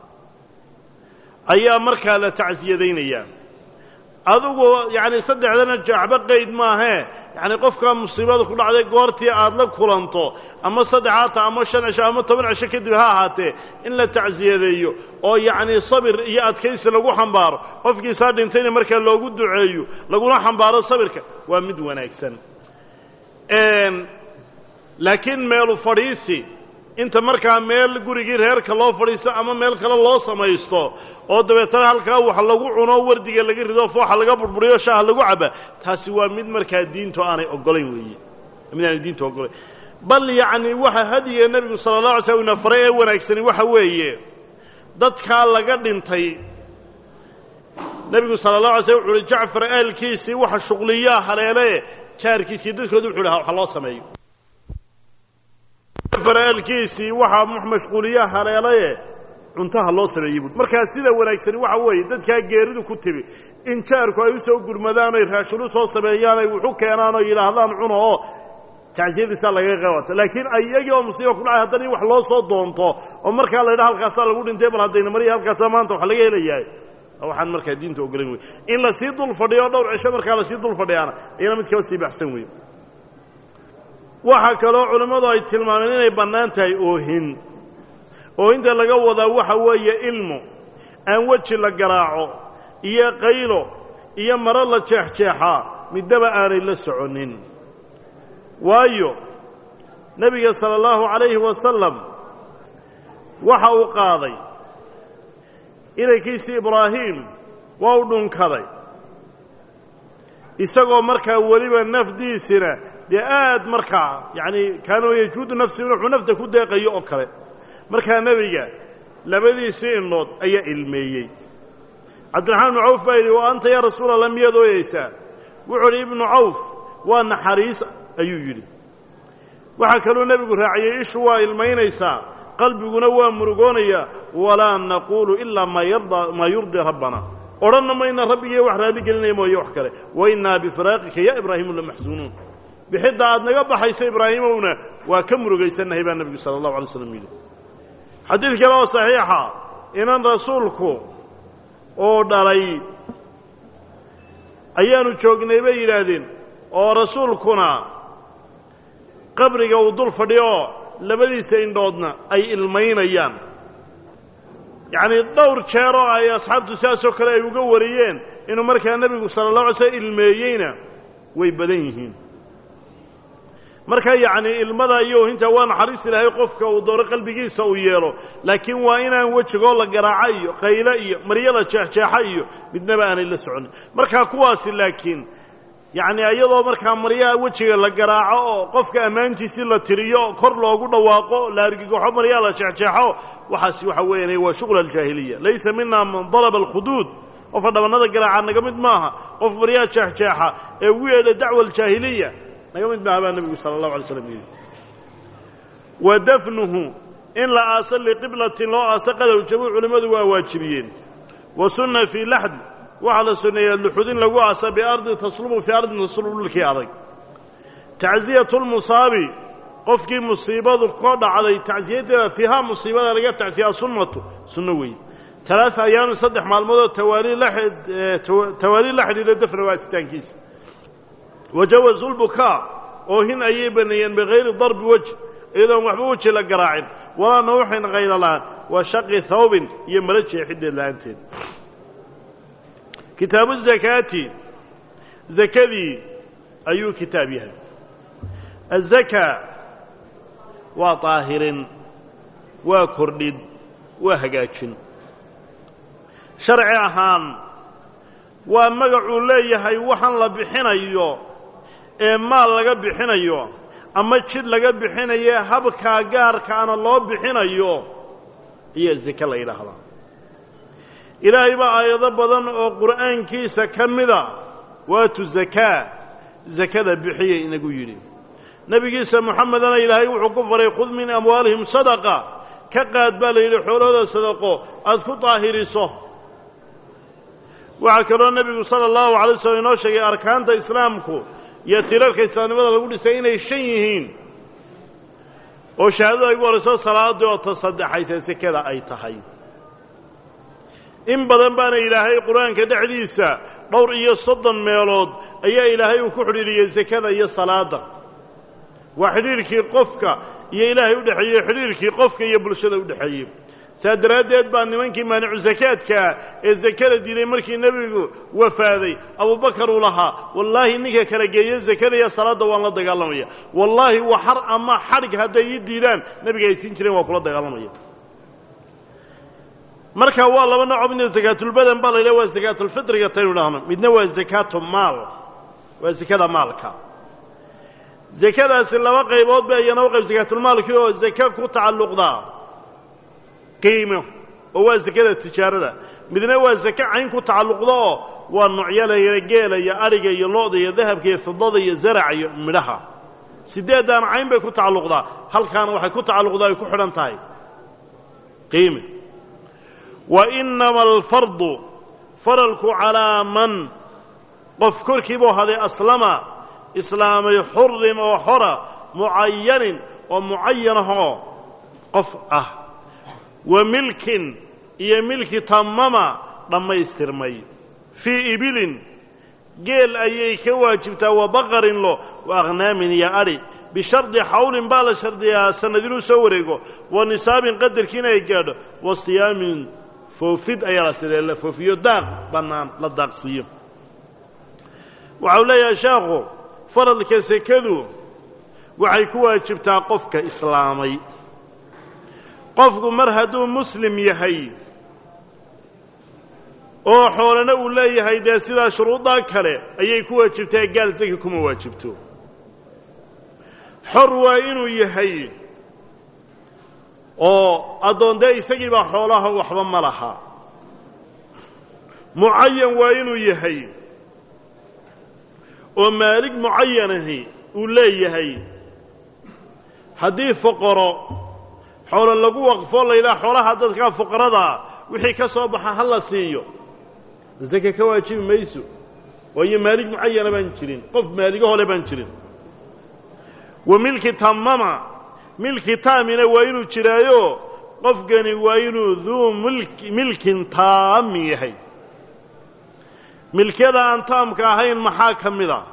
ayaa markaa la tacsiyadaynayaa adigu yacni saddexdana jaaxba qayd maahee yacni qofkaa musiibada ku dhacday goortii aad la kulanto ama saddex haata ama shan cisho ama toban cisho kadib ha ahaatee in la tacsiyadeeyo oo yacni sabir iyo adkaysi lagu xambaaro qofkiisaa dhintayna markaa loogu duceeyo laguna xambaaro sabirka waa mid wanaagsan laakiin meelu fadhiisi inta markaa meel gurigii reerka loo fadhiisto ama meel kale loo samaysto oo dabeetana halkaa wax lagu cuno wardiga laga rido fooxa laga burburiyo shaaha lagu caba taasi waa mid markaa diintu aanay ogolayn weeye mid aanay diintu ogolayn bal yacni waxa hadiga nebigu sala allah alay slam ina faray ee wanaagsani waxa weeye dadkaa laga dhintay nebigu sala allah alay slam wuxu uhi jacfar aalkiisii waxa shuqliyaa haleele jaarkiisii dadkooda wuxu dhaha waxa loo sameeyo faraalkiisii waxaa mashquuliyaa haleelaye cuntaha loo sameeyey buui markaa sida wanaagsani waxa weeye dadkaa geeridu ku timi in jaarku ay u soo gurmadaan oy raashin u soo sameeyaan ay wuxu keenaan oo yidhaahdaan cuno oo tacsiyadiisaa lagaga qaybata laakiin iyagii oo musiiba ku dhacay haddana in wax loo soo doonto oo markaa la yidhaha halkaasaa lagu dhintay bal haddayna mariya halkaasaa maanta wax laga helayahay waxaan markaa diinta ogolayn wey in lasii dul fadhiyo o dhowr cisho markaa lasii dul fadhiyaana iyana mid kaba sii baxsan wey waxaa kaloo culimmadu ay tilmaameen inay bannaan tahay oohin oohinta laga wadaa waxa weeye ilmu aan weji la garaaco iyo qaylo iyo maro la jeexjeexaa middaba aanay la soconin waayo nebiga sala allahu calayhi wasalam waxa uu qaaday inankiisii ibraahim waa u dhunkaday isagoo markaa weliba nafdiisina dee aad markaa yacni kaana yajuudu nafsi wuxuu nafta ku deeqayo oo kale markaa nebiga labadiisii indhood ayaa ilmeeyey cabdiraxmaan ibnu cawf baa yidhi wa anta yaa rasuul allah miyaad ooyeysaa wuxuu idhi ibnu cawf waa naxariis ayuu yidhi waxaa kaluu nebigu raaciyey ishu waa ilmaynaysaa qalbiguna waa murugoonayaa walaa naquulu ilaa maa yarda maa yurdii rabbana odhanna mayna rabbigiiyo wax raalli gelinaya mooye wax kale wa innaa bifiraaqika ya ibraahiimu lamaxsuunuun bixidda aad naga baxayso ibraahimowna waa ka murugaysannahay baa nebigu sala allahu alay slam yidhi xadiid kale oo saxiixa inan rasuulku oo dhalay ayaanu joognay bay yidhaahdeen oo rasuulkuna qabriga uu dul fadhiyo labadiisa indhoodna ay ilmaynayaan yacnii dhowr jeer oo ay asxaabtu sidaasoo kale ay uga wariyeen inuu markaa nebigu sala allah alay slm ilmeeyeyna way badan yihiin marka yacnii ilmada iyo ohinta waa naxariis ilaahay qofka uu dooro qalbigiisa uu yeelo laakiin waa inaan wejigoo la garaaca iyo qayle iyo maryada jeexjeexa iyo midnaba aanay la soconin markaa kuwaasi laakiin yacni iyadoo markaa maryaha wejiga la garaaco oo qofka ammaantiisii la tiriyo kor loogu dhawaaqo la argigaxo maryaha la jeexjeexo waxaasi waxa weeyaan waa shuqla aljaahiliya laysa mina man dalaba alkhuduud qofka dhabannada garaaca naga mid maaha qof maryaha jeexjeexa ee ugu yeedha dacwa aljaahiliya naga mid maaha baa nebigu sala allahu alay slam yidhi wa dafnuhu in la aaso liqiblatin loo aaso qadow jabuuc culimmadu waa waajibiyeen wa sunna fii laxd waxaa la sunneeyaa luxud in lagu aasa biardi taslubu fii ardin taslubu dhulkii adag tacziyatu lmusaabi qofkii musiibadu ka dhacday tacsiyadeeda fiihaa musiibada laga tacsiyaa sunnatu sunno weeye talaata ayaamin saddex maalmoodoo tawaali la tawaali la xidhiidha dafna waasitaankiisa wajawazu lbukaa oohin ayay baneeyeen bikayri darbi wejh iyadoon waxba weji la garaacin walaa nawxin kayra la'aan wa shaqi hawbin iyo mala jeexiddeed la'aanteed kitaabu zakaati zakadii ayuu kitaab yahay azakaa waa daahirin waa kordhid waa hagaajin sharci ahaan waa magacuu leeyahay waxaan la bixinayo ee maal laga bixinayo ama jidh laga bixinayo habkaa gaarkaana loo bixinayo ayaa zake la yidhaahdaa ilaahay baa aayado badan oo qur'aankiisa ka mida waatu zakaa zakada bixiyay inagu yidhi nebigiisa moxamedana ilaahay wuxuu ku faray khud min amwaalihim sadaqa ka qaad baa la yidhi xoolahooda sadaqo aad ku daahiriso waxaa kaloo nebigu sala allahu alay slam inoo sheegay arkaanta islaamku iyo tilarka islaamnimada lagu dhisay inay shan yihiin oo shahaadada ugu horayso salaadii oo ta saddexaysa sekada ay tahay in badan baana ilaahay qur-aanka dhexdiisa dhowr iyo soddon meelood ayaa ilaahay uu ku xidhiiriyey sekada iyo salaadda waa xidhiirkii qofka iyo ilaahay u dhexeeyey xidhiirkii qofka iyo bulshada u dhexeeyey saa daraaddeed baa nimankii maanicu sakaadkaa ee sakada diiday markii nebigu wafaaday abubakar uu lahaa wallaahi ninka kala geeyo sakada iyo salaadda waan la dagaalamaya wallaahi waxar ama xadhig hadday ii diidaan nebiga ay siin jireen waa kula dagaalamaya marka waa laba nooco midna zakaatulbadan baa la yidhaha waa zakaatulfitriga taynu dhahno midna waa zakaatu maal waa zakada maalka zakadaasi laba qaybood ba iyana u qayb zakaatulmaalkii oo zake ku tacalluqdaa qiimo oo waa zakada tijaarada midna waa zake cayn ku tacalluqda oo waa noocyalaya geela iyo adhiga iyo lo-da iyo dahabka iyo fidada iyo zaraca iyo midhaha sideeddaan cayn bay ku tacalluqdaa halkaana waxay ku tacalluqdaa ay ku xidhan tahay qiime wa inama alfardu faralku calaa man qof korkii buu haday aslama islaamay xurin oo xora mucayanin oo mucayanahoo qof ah wa milkin iyo milki tamama dhammaystirmay fii ibilin geel ayay ka waajibtaa wa baqarin lo wa akhnaamin iyo adhi bishardi xawlin baa la shardiyaa sanad inuu soo wareego wa nisaabin qadarkii inay gaadho wa siyaamin foofid ayaa la sidee la foofiyo daaq bannaan la daaqsiiyo waxau leeyahay sheekhu faradka sekadu waxay ku waajibtaa qofka islaamay qofku mar hadduu muslim yahay oo xoolana uu leeyahay dee sidaa shuruuddaa kale ayay ku waajibtaa gaal saki kuma waajibto xor waa inuu yahay oo addoon dee isagii baa xoolaha waxba ma laha mucayan waa inuu yahay oo maalig mucayanahi uu leeyahay haddii foqoro xoolo lagu waqfo la yidhaha xoolaha dadkaa fuqaradaa wixii ka soo baxa ha la siiyo sake ka waajibi mayso waayo maalig mucayana baan jirin qof maaligahole baan jirin wa milki tamama milki taamina waa inuu jiraayo qofkani waa inuu duu milk milkin taami yahay milkyada aan taamka ahayn maxaa ka mid a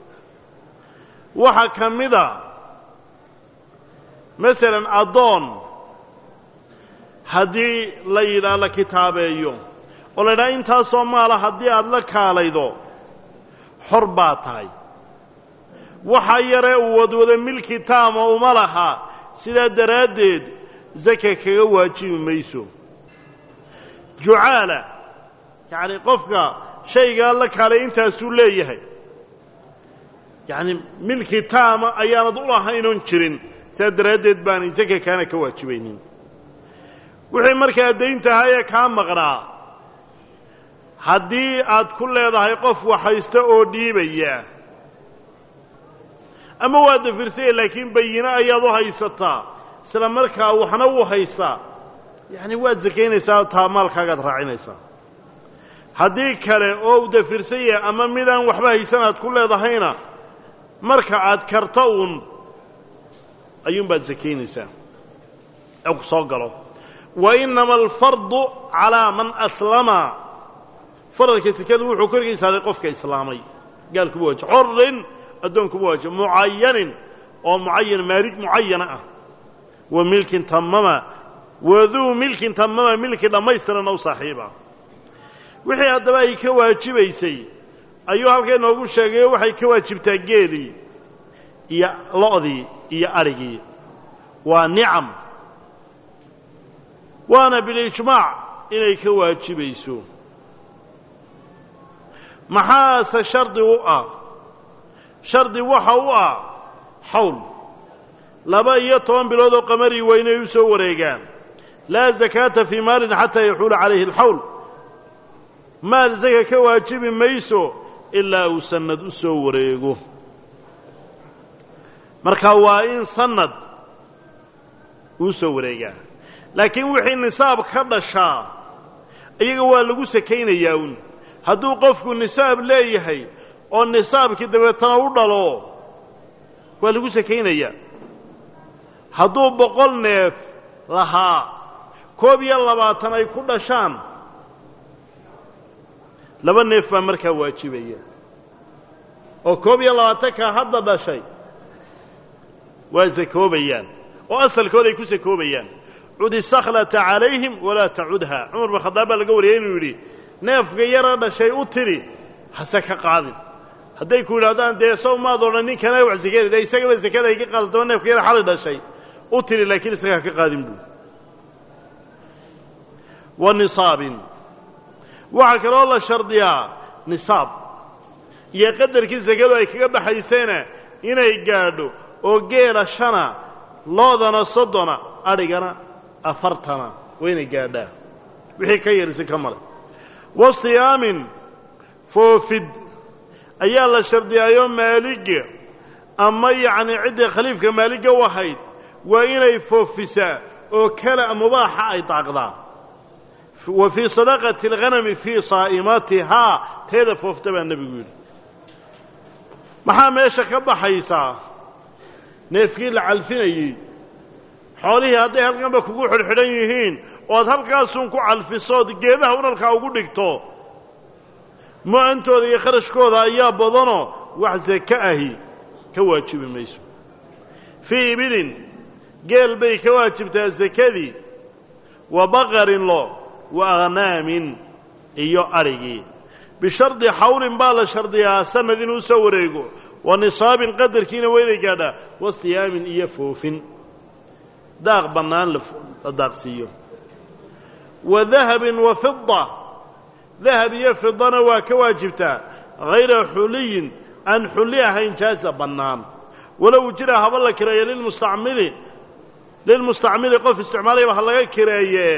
waxaa ka mid a masalan addoon haddii la yidhaah la kitaabeeyo oo la yidhaha intaasoo maala haddii aada la kaalaydo xor baa tahay waxa yaree uu wadwado milki taama uma laha sidaa daraaddeed saka kaga waajibi mayso jucaala yacni qofka shaygaa la kaalay intaasuu leeyahay yacni milki taama ayaanad u lahaynoon jirin sidaa daraaddeed baanay saka kaana ka waajibaynin wixii markaa dayntahaye kaa maqnaa haddii aad ku leedahay qof waxhaysta oo dhiibaya ama waa dafirsaya laakiin bayine ayaad u haysataa isla markaa waxna wuu haystaa yacni waad sakaynaysaa taa maalkaagaad raacinaysaa haddii kale oo u dafirsan yahay ama midaan waxba haysan aad ku leedahayna marka aad karto uun ayuunbaad sakaynaysaa ee ku soo galo wa innama alfardu calaa man aslama faradka sekadu wuxuu korgaysaaday qofka islaamay gaalkuma waajib xorin addoonkuma waajib mucayanin oo mucayan maalig mucayana ah wa milkin tamama waduu milkin tamama milki dhammaystiran ow saaxiiba wixii haddaba ay ka waajibaysay ayuu halkay noogu sheegayo waxay ka waajibtaa geelii iyo lo'dii iyo adhigii waa nicam waana bilijmaac inay ka waajibayso maxaase shardi u ah shardi waxa u ah xawl laba iyo toban bilood oo qamarii waa inay u soo wareegaan laa zakaata fii maalin xataa yaxuula calayhi alxawl maal saka ka waajibi mayso ilaa uu sannad u soo wareego marka waa in sannad uu soo wareegaa laakiin wixii nisaab ka dhashaa iyaga waa lagu sakaynayaa un hadduu qofku nisaab leeyahay oo nisaabkii dabeetana u dhalo waa lagu sakaynayaa hadduu boqol neef lahaa koob iyo labaatan ay ku dhashaan laba neef baa markaa waajibaya oo koob iyo labaatankaa hadda dhashay waa sakoobayaan oo asalkooda ay ku sakoobayaan cudi sakhlata calayhim walaa tacudha cumar bin khadaab baa laga wariyay inuu yidhi neefka yara dhashay u tidhi hase ka qaadin hadday ku yidhahdaan dee sow maad odhan ninkana wax sakada dee isagaba sakada ay ka qaadato neefka yara xali dhashay u tidhi laakiin isagaa ka qaadin buu wa nisaabin waxaa kaloo la shardiyaa nisaab iyo qadarkii sakadu ay kaga baxaysayna inay gaadho oo geela shana loodana soddona adhigana afartana waa inay gaadhaa wixii ka yarisi ka male wa siyaamin foofid ayaa la shardiyaayoo maaliga ama yacni ciddii khaliifka maaliga u ahayd waa inay foofisaa oo kala mubaaxa ay daaqdaa wa fii sadaqati alghanami fii saa'imatihaa teeda foofta baa nebigu yidhi maxaa meesha ka baxaysaa neefkii la calfinayey xoolihii hadday halkanba kugu xidhxidhan yihiin ood halkaasun ku calfisood geedaha unalkaa ugu dhigto mu-antooda iyo kharashkooda ayaa badanoo wax sake ahi ka waajibi mayso fii ibilin geel bay ka waajibtaa sakadii wa baqarin lo wa akhnaamin iyo adhigii bishardi xawlin baa la shardiyaa sanad inuu soo wareego wa nisaabin qadarkiina waa inay gaadhaa wastiyaamin iyo foofin daaq bannaan la daaqsiiyo wa dahabin wa fida dahab iyo fidana waa ka waajibtaa hayra xuliyin aan xulli ahayn jaaza bannaan walow jira haba la kireeye lilmustacmili lilmustacmili qof isticmaalayaba ha laga kireeye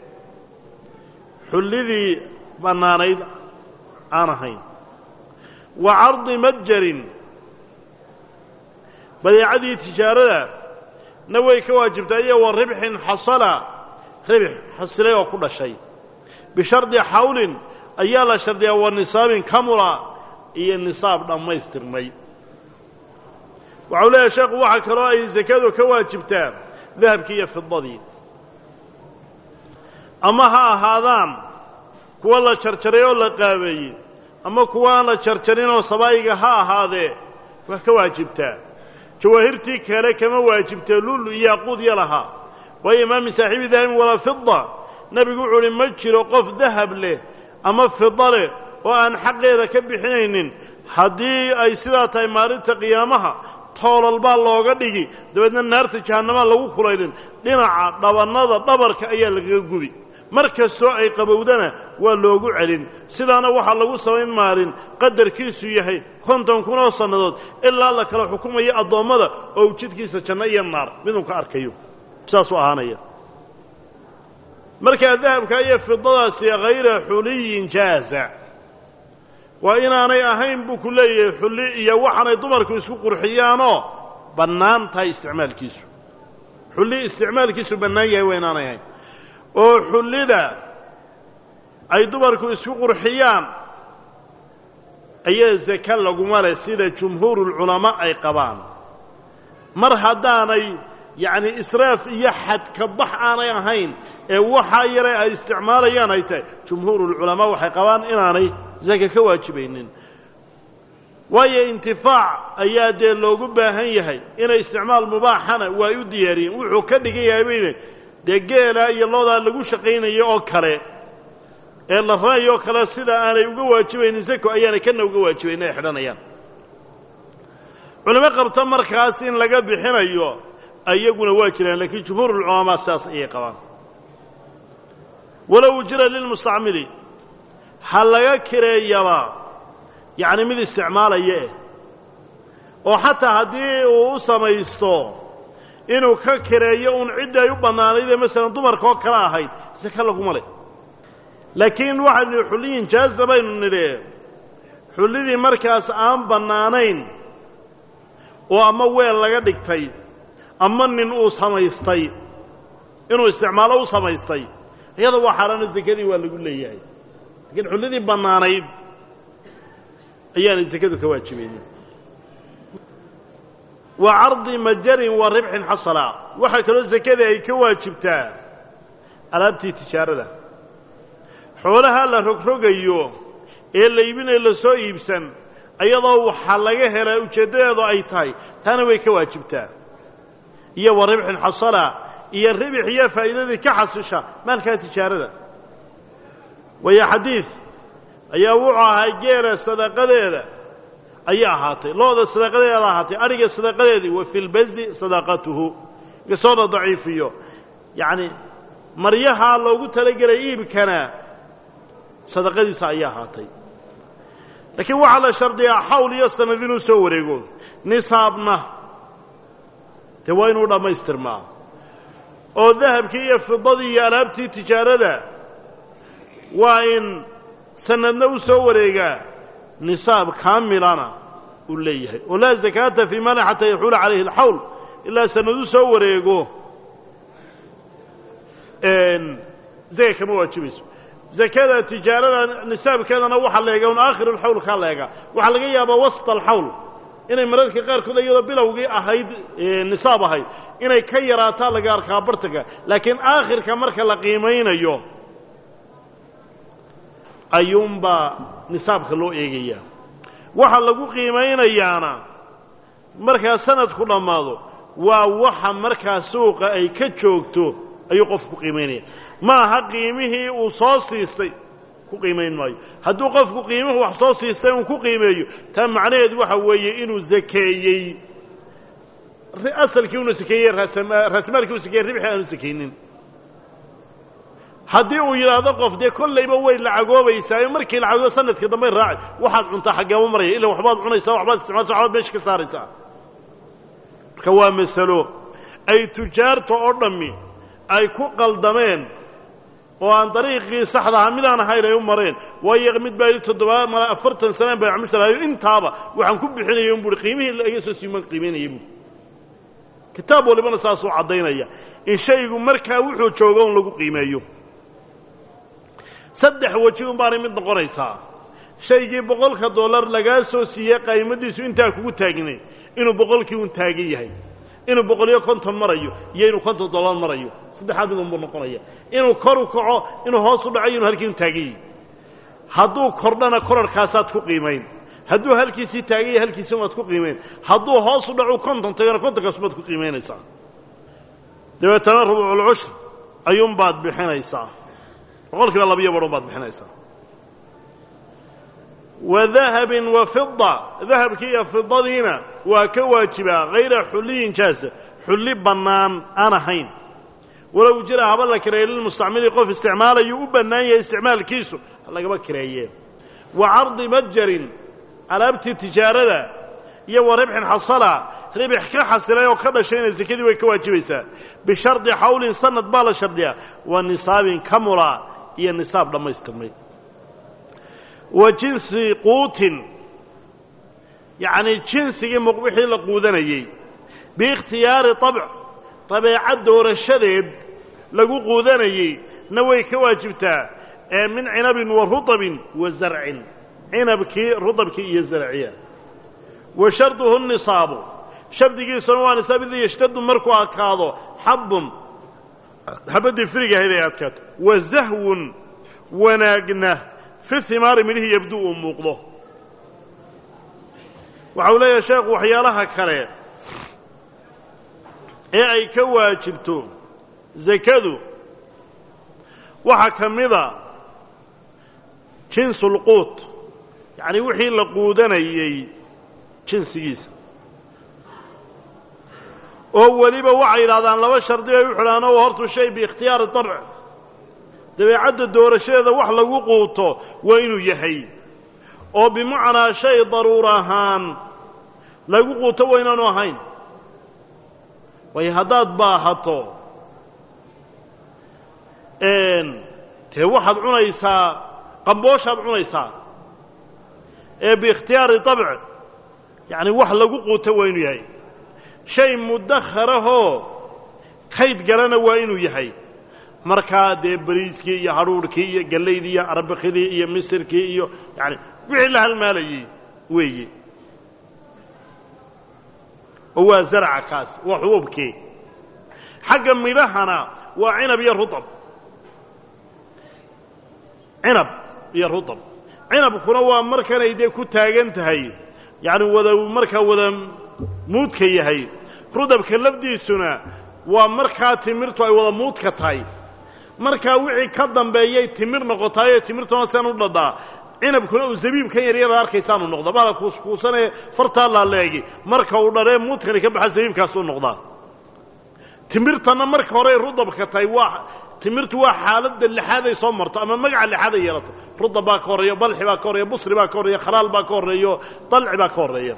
xullidii bannaanayd aan ahayn wa cardi matjarin badeecadii tijaarada na way ka waajibtaa iyo wa ribxin xasala ribx xasilay oo ku dhashay bishardi xawlin ayaa la shardiyaa wa nisaabin kamula iyo nisaab dhammaystirmay waxau leeyahay sheekhu waxaa kaloo ay sakadu ka waajibtaa dahabkii iyo fidadii ama ha ahaadaan kuwa la jarjaray oo la qaabeeyey ama kuwa aan la jarjarinoo sabaa'iga ha ahaadee waa ka waajibtaa jawaahirtii kale kama waajibtee lulu iyo yaquud ya lahaa waayo imaami saaxiibi dahabin walaa fida nebigu wuxuu uhi ma jiro qof dahab leh ama fida leh oo aan xaqeeda ka bixinaynin haddii ay sidaa tahay maalinta qiyaamaha toolal baa looga dhigi dabeedna naarta jahannamaa lagu kulaylin dhinaca dhabannada dhabarka ayaa lagaga gubi mar kastoo ay qabowdana waa loogu celin sidaana waxaa lagu samayn maalin qadarkiisu yahay konton kun oo sannadood ilaa la kala xukumayo addoommada oo jidkiisa janno iyo naar miduu ka arkayo saasuu ahaanaya markaa dahabka iyo fidadaasi hayra xuliyin jaaza waa inaanay ahayn buu ku leeyahay xulli iyo waxaanay dumarku isku qurxiyaanoo bannaan tahay isticmaalkiisu xulli isticmaalkiisu bannaan yahay waa inaanay ahayn oo xullida ay dumarku isku qurxiyaan ayaa sake laguma leh sida jumhuurulculamaa ay qabaan mar haddaanay yacni israaf iyo xadka bax aanay ahayn ee waxaa yare ay isticmaalayaan ay tahay jumhuurulculamaa waxay qabaan inaanay sake ka waajibaynin waayo intifaac ayaa dee loogu baahan yahay inay isticmaal mubaaxana waa u diyaariyeen wuxuu ka dhigan yahay bayne dee geelaa iyo loodaa lagu shaqaynayo oo kale ee la ra'ayo oo kale sida aanay uga waajibaynin sako ayaanay kana uga waajibayn ay xidhanayaan culimo qabta markaas in laga bixinayo ayaguna waa jiraan laakiin jumhuurulculamaa sidaas ayay qabaan walow jira lilmustacmili ha laga kireeyaba yacni mid isticmaalaya eh oo xataa haddii uu u samaysto inuu ka kireeyo uun ciddi ay u bannaanaydee masalan dumarka oo kale ahayd saka laguma leh laakiin waxaynu nihi xulliyin jaaza baynu nidhi xullidii markaas aan bannaanayn oo ama weel laga dhigtay ama nin uu samaystay inuu isticmaalo u samaystay iyada waa xaaraano sekadii waa lagu leeyahay laakiin xullidii bannaanayd ayaanay sekadu ka waajibaynin wa cardi majarin wa ribxin xasala waxaa kaloo sekadii ay ka waajibtaa alaabtii tijaarada xoolaha la rogrogayo ee la iibinayo lasoo iibsan iyadoo waxaa laga helaa ujeeddadeedu ay tahay taana way ka waajibtaa iyo wa ribxin xasala iyo ribix iyo faa'iidadii ka xasisha maalkaa tijaarada waayo xadiid ayaa wuxuu ahaa geela sadaqadeeda ayay ahaatay looda sadaqadeeda ahaatay adhiga sadaqadeedii wa fi lbazi sadaqatuhu inkastoo la daciifiyo yacni maryahaa loogu talagelay iibkana sadaqadiisa ayay ahaatay laakiin waxaa la shardiyaa xawl iyo sanad inuu soo wareego nisaabna dee waa inuu dhammaystirmaa oo dahabkii iyo fidadii iyo alaabtii tijaarada waa in sanadna u soo wareegaa nisaab kaamilana uu leeyahay oo laa zakaata fii mali xataa yaxuula calayhi alxawl ilaa sanad u soo wareego zaka kama waajibayso zakada tijaarada nisaabkeedana waxaa leega un aakhir alxawl kaa leega waxaa laga yaabaa wasط alxawl inay mararka qaarkood iyadoo bilowgii ahayd nisaab ahayd inay ka yaraataa laga arkaa bartanka laakiin aakhirka marka la qiimaynayo ayuunbaa nisaabka loo eegayaa waxa lagu qiimaynayaana markaa sanadku dhammaado waa waxa markaa suuqa ay ka joogto ayuu qofku ku qiimaynaya ma aha qiimihii uu soo siistay ku ku qiimayn maayo hadduu qofku qiimuhu wax soo siistay uu ku qiimeeyo taa macnaheedu waxa weeye inuu zakeeyey asalkii una sakeeyey raasmaalkii u sakeeyey ribxi aanu sakaynin haddii uu yidhaahdo qof dee kollayba way lacagoobaysaa markii lacagoo sanadka dambay raaci waxaad cuntaa xaggeema maraya illa waxbaad cunaysaa waxbaad isticmaalsa waxbaad meesha ka saaraysaa marka waa masalo ay tujaarta oo dhammi ay ku qaldameen oo aan dariiqii saxda ahaa midaan ahayn ay u mareen waayo mid baa toddobaad mala afartan sanaan baa camishalaayo intaaba waxaan ku bixinaya un buui qiimihii laga soo siiman qiimaynaya buui kitaab walibana saasuu caddaynaya in shaygu markaa wuxuu joogo un lagu qiimeeyo saddex weji un baanay mid noqonaysaa shaygii boqolka dollar lagaa soo siiyey qaymadiisu intaa kugu taagnay inuu boqolkii un taagan yahay inuu boqoliyo konton marayo iyo inuu konton dollar marayo saddexaad mid unbuu noqonaya inuu kor u kaco inuu hoos u dhaco inuu halkii un taagan yahay hadduu kordhana korarhkaasaad ku qiimayn hadduu halkiisii taagan yahay halkiisi waad ku qiimayn hadduu hoos u dhacu konton tagana kontonkaas baad ku qiimaynaysaa dabeetana rubuuculcushr ayuunbaad bixinaysaa boqol kiiba labiyo badhun baad bixinaysaa wa dahabin wa fida dahabkii iyo fidadiina waa ka waajibaa hayra xulliyin jaasa xulli bannaan aan ahayn walow jira haba la kireeyo lilmustacmili qof isticmaalayuu u bannaan yahay isticmaalkiisu lagaba kireeyee wa cardi matjarin alaabtii tijaarada iyo wa ribxin xasala ribix ka xasilay oo ka dhashayna sekadii way ka waajibaysaa bishardi xawlin sanad baa la shardiyaa wa nisaabin kamula iyo nisaab dhammaystirmay wa jinsi quutin yacnii jinsigii muqbixii la quudanayey biikhtiyaari abc dabeecad doorashadeed lagu quudanayey na way ka waajibtaa ee min cinabin wa rutabin wa zarcin cinabkii rudabkii iyo zarciya wa sharduhu nisaabu shardigiisuna waa nisaab ida yashtadu markuu adkaado xabun xabaddii firigahayd ay adkaato wa zahwun wanaagna fi himaari midhihii yabdu uu muuqdo waxa uu leeyahay sheekhu waxyaalaha kale ee ay ka waajibto zakadu waxaa ka mida jinsulquut yacnii wixii la quudanayey jinsigiisa oo weliba waxay yidhahdaan laba shardi ay u xidhaan oo hortu shay biikhtiyaari dabc dabeecadda doorashadeeda wax lagu quuto waa inuu yahay oo bimacnaa shay daruur ahaan lagu quuto waa inaanu ahayn waayo haddaad baahato dee waxaad cunaysaa qambooshaad cunaysaa ee biikhtiyaari dabc yacni wax lagu quuto waa inuu yahay shay mudakharahoo kayd galana waa inuu yahay markaa dee bariiskii iyo hadhuudhkii iyo gallaydii iyo arbakidii iyo misirkii iyo yani wixii la halmaalayey weeye oo waa zarca kaas waa xubuubkii xagga midhahana waa cinab iyo rutab cinab iyo rutab cinabkuna waa markanay dee ku taagan tahay yacni wada markaa wada muudka yahay rudabka lafdiisuna waa markaa timirtu ay wada muudka tahay markaa wixii ka dambeeyay timir noqotaayoo timirtuna sian u dhadhaa cinabkuna uu zabiibkan yaryada arkaysaanu noqdaa bala kuuskuusanee fartaa laaleegi marka uu dharee muudkani ka baxa zabiibkaasuu noqdaa timirtanna marka horey rudabka tahay waa timirtu waa xaaladda lixaad ay soo marto ama magaca lixaad ay yeelato rudab baa ka horreeya balxi baa ka horreeya busri baa ka horreeya khalaal baa ka horreeyo dalci baa ka horreeya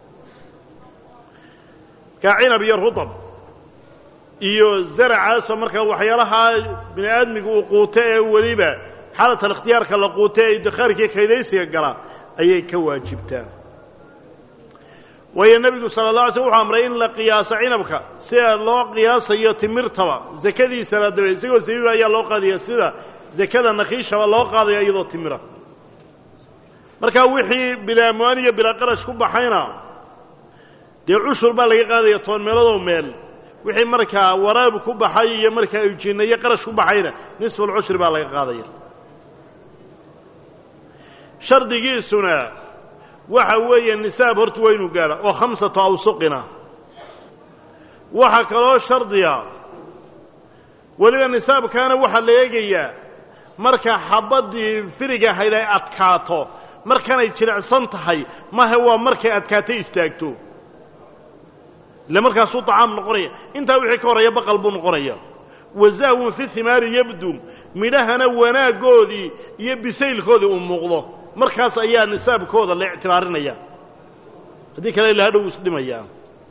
kaa cinab iyo rudab iyo zaracaasoo markaa waxyaalahaa bini aadmiga uu quuto ee weliba xaalat alikhtiyaarka la quuto ee idikhaarkii kaydaysiga gala ayay ka waajibtaa waayo nebigu sala la alay slm wuxuu amray in la qiyaaso cinabka sida loo qiyaasayo timirtaba zakadiisana dabe isagoo sabiiba ayaa loo qaadaya sida zakada nakiishaba loo qaadaya iyadoo timira markaa wixii bilaa amwaan iyo bilaa qarash ku baxayna dee cushur baa laga qaadaya toban meeloodoo meel wixii markaa waraab ku baxay iyo markaa ujinna iyo qarash ku baxayna nisfulcushri baa laga qaadaya shardigiisuna waxa weeye nisaab horta waa inuu gaadha oo khamsatu awsuqina waxaa kaloo shardiya weliba nisaabkaana waxaa la eegayaa marka xabaddii firiga ahayd ay adkaato markanay jilicsan tahay mahe waa markay adkaatay istaagto ile markaasuu طacaam noqonaya intaa wixii ka horreeya baqal buu noqonaya wazahwun fi himaari yabdu midhahana wanaaggoodii iyo bisaylkoodii uu muuqdo markaas ayaa nisaabkooda la ictibaarinaya haddii kale ila hadhow isdhimayaa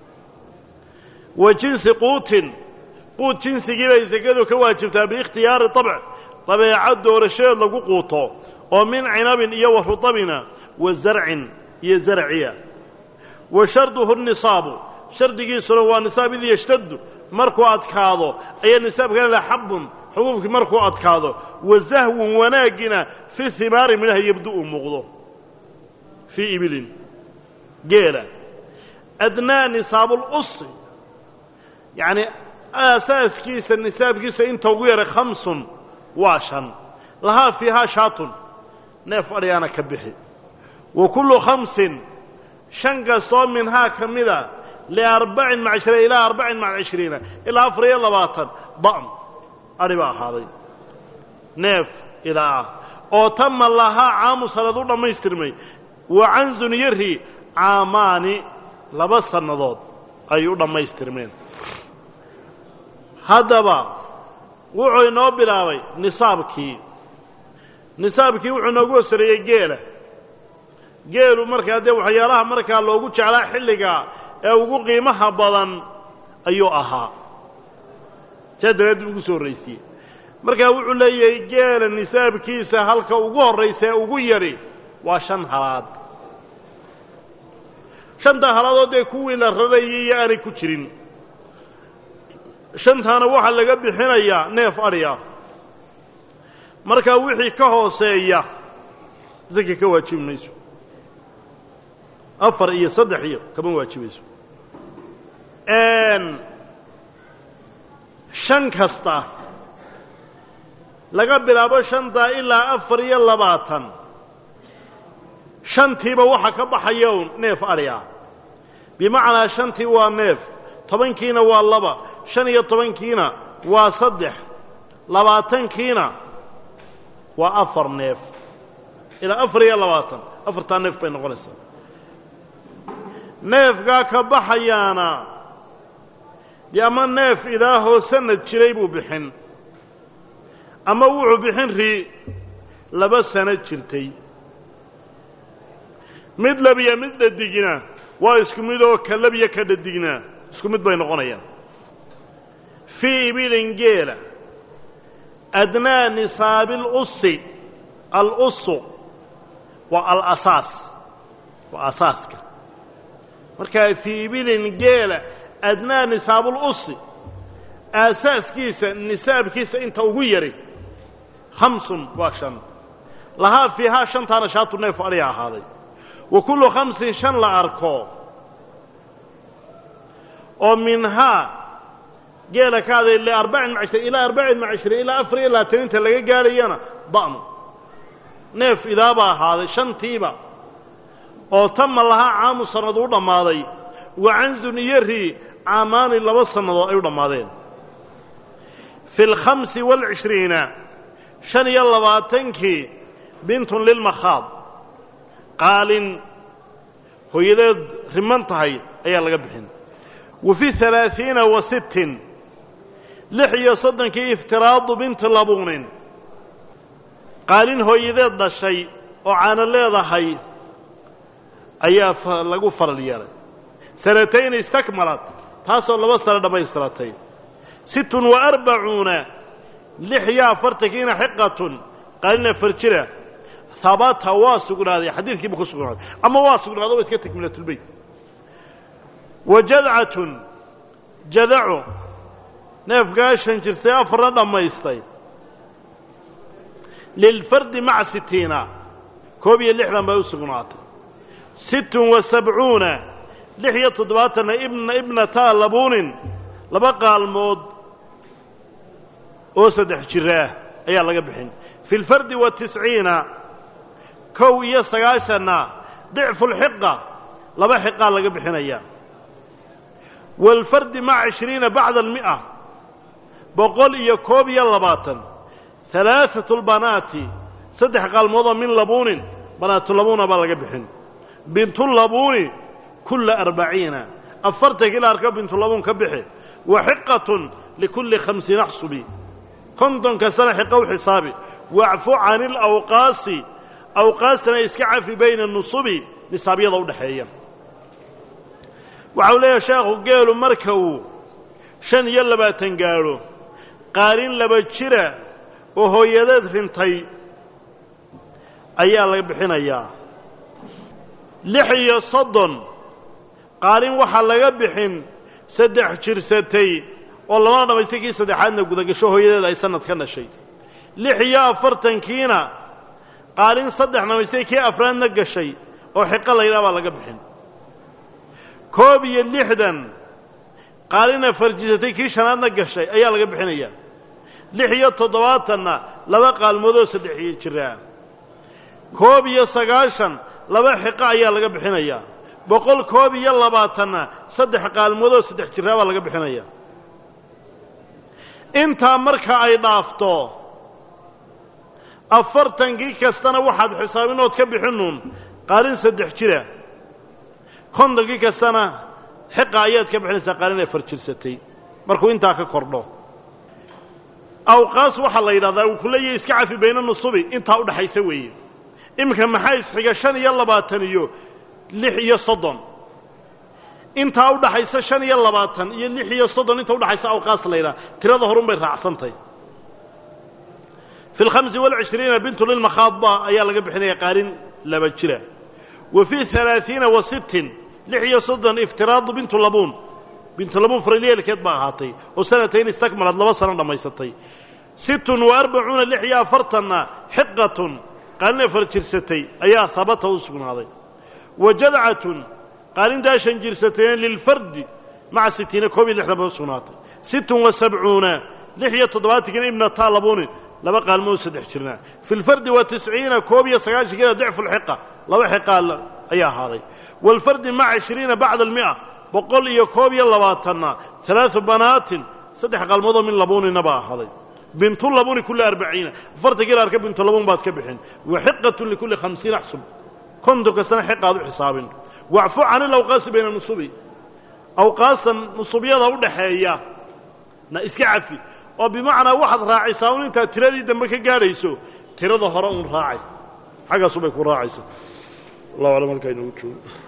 wa jinsi quutin quud jinsigii bay sekadu ka waajibtaa biikhtiyaari طabc dabeecad doorashadeed lagu quuto oo min cinabin iyo wa rutabina wa zarcin iyo zarciya wa sharduhu nisaabu shardigiisuna waa nisaab id yashtadu markuu adkaado ayaa nisaabkana la xabun xubuubkii markuu adkaado wa zahwun wanaagina fi himaari midhaha yabdu uu muuqdo fii ibilin geela adnaa nisaabuulusi yacni aasaaskiisa nisaabkiisa inta ugu yaray khamsun waa shan lahaa fiihaa shaatun neef adhigaana ka bixi wa kullu khamsin shan kastoo minhaa ka mida liarbacin maca ishriin ilaa arbacin maca cishriina ilaa afar iyo labaatan da'm adhi baa ahaaday neef idaa ah oo tama lahaa caamu sanad u dhammaystirmay wa canzun yari caamaani laba sannadood ay u dhammaystirmeen haddaba wuxuu inoo bilaabay nisaabkii nisaabkii wuxuu inoogu hosareeyey geela geelu markaa dee waxyaalaha markaa loogu jeclaa xilliga ee ugu qiimaha badan ayuu ahaa saa daraaddi ugu soo horraysiye markaa wuxuu leeyahay geela nisaabkiisa halka ugu horraysa ee ugu yari waa shan halaad shanta halaadoo dee kuwii la rarayay iyo aanay ku jirin shantaana waxaa laga bixinayaa neef adhi ah markaa wixii ka hooseeya saka ka waajibi mayso afar iyo saddex iyo kama waajibayso shan kasta laga bilaabo shantaa ilaa afar iyo labaatan shantiiba waxa ka baxaya un neef adhi ah bimacnaa shantii waa neef tobankiina waa laba shan iyo tobankiina waa saddex labaatankiina waa afar neef ilaa afar iyo labaatan afartaa neef bay noqonaysaa neefkaa ka baxayaana dee ama neef idaahoo sanad jiray buu bixin ama wuxuu bixin ri laba sano jirtay mid labiya mid dhadigna waa isku mid oo ka labiya ka dhadigna isku mid bay noqonayaan fii ibilin geela adnaa nisaabi alusi alusu waa alasaas waa asaaska markaa fii ibilin geela adnaa nisaabulusi aasaaskiisa nisaabkiisa inta ugu yari khamsun waa shan lahaa fiihaa shantaana shaatu neef adhiga ahaaday wa kullu khamsin shan la arko oo minhaa geela ka haday liarbacin maca ishriin ilaa arbacin maca ishriin ilaa afar iyo labaatan inta laga gaadhayana da'mu neef idaabaa ahaaday shantiiba oo tama lahaa caamu sannad u dhammaaday wa canzun iyo ri caamaani laba sannadood ay u dhammaadeen fi alkhamsi waalcishriina shan iyo labaatankii bintun lilmakhaad qaalin hooyadeed riman tahay ayaa laga bixin wa fi alaaiina wa sittin lix iyo soddonkii iftiraadu binti labuunin qaalin hooyadeed dhashay oo caano leedahay ayaa lagu faral yeelay sanatayn istakmalat taasoo laba sano dhammaystiratay sittun wa arbacuuna lix iyo afartankiina xiqatun qaalin afar jira habata waa sugnaaday xadiidkiiba ku sugnaaday ama waa sugnaaday waa iska takmilatulbeyt wa jadcatun jadaco neefkaa shan jirtay afarna dhammaystay lilfardi maca sitiina koob iyo lixdan bay u sugnaatay sittun wa sabcuuna lix iyo toddobaatanna ibna ibnataa labuunin laba qaalmood oo saddex jiraah ayaa laga bixin fi lfardi wa tisciina kow iyo sagaashanna dicfulxiqa laba xiqaa laga bixinaya waalfardi maca cishriina bacda almi'a boqol iyo koob iyo labaatan halaaثatu lbanaati saddex qaalmoodoo min labuunin banaatulabuuna baa laga bixin bintulabuuni kulla arbaciina afartan kila arka bintulabuun ka bixi wa xiqatun likulli khamsiin axsubi konton kastana xiqa u xisaabi wacfu cani alawqaasi awqaastana iska cafi bayna nusubi nisaabyada udhaxeeya waxa uu leeyahay sheekhu geelu marka uu shan iyo labaatan gaadho qaalin laba jira oo hooyadeed rintay ayaa laga bixinayaa lix iyo soddon qaalin waxaa laga bixin saddex jirsatay oo lamana dhamaystay kii saddexaadna gudagasho hooyadeed ay sanad ka dhashay lix iyo afartankiina qaalin saddex dhamaystay kii afraadna gashay oo xiqo laydhaha baa laga bixin koob iyo lixdan qaalina farjisatay kii shanaadna gashay ayaa laga bixinayaa lix iyo toddobaatanna laba qaalmoodoo saddex jiraa koob iyo sagaashan laba xiqo ayaa laga bixinayaa boqol koob iyo labaatanna saddex qaalmoodoo saddex jiraa baa laga bixinaya intaa marka ay dhaafto afartankii kastana waxaad xisaabinood ka bixinuun qaalin saddex jira kontonkii kastana xiqa ayaad ka bixinaysaa qaalin ay farjirsatay markuu intaa ka kordho awqaas waxaa la yidhahdaa uu ku leeyahay iska cafi bayna nusubi intaa udhaxaysa weeye iminka maxaa isxiga shan iyo labaatan iyo lix iyo soddon intaa udhaxaysa shan iyo labaatan iyo lix iyo soddon inta udhaxaysa awqaas la yidhaha tirada horun bay raacsantay fi alkhamsi walcishriina bintu lilmakhaadba ayaa laga bixinaya qaalin laba jira wa fii halaaiina wa sittin lix iyo soddon iftiraadu bintu labuun bintu labuun faralyeelkeed baa ahaatay oo sanatayn istakmalad laba sano dhammaysatay sittun wa arbacuuna lix iyo afartanna xiqatun qaalin afar jirsatay ayaa habata u sugnaaday wa jadcatun qaalintaa shan jirsatayna lilfardi maca sitiina koob iyo lixdan bay u sugnaatay sittun wa sabcuuna lix iyo toddobaatankina ibnataa labuunin laba qaalmood saddex jirnaa fi lfardi wa tisciina koob iyo sagaashankiina dicfu lxiqa laba xiqaa ayaa ahaaday waalfardi maca cishriina bacda almi'a boqol iyo koob iyo labaatanna alaau banaatin saddex qaalmoodoo min labuunina baa ahaaday bintu labuuni kulli arbaciina afartankiila arka bintu labuun baad ka bixin wa xiqatun likulli khamsiin axsub konton kastana xiqaad u xisaabin wacfu can ilawqaasi bayna nusubi awqaastan nusubyada u dhaxeeya na iska cafi oo bimacnaa waxaad raacisaa un intaad tiradii dambe ka gaadhayso tirada hore un raacay xaggaasubay ku raacaysa wallahu aclam halkaa inoogu joogo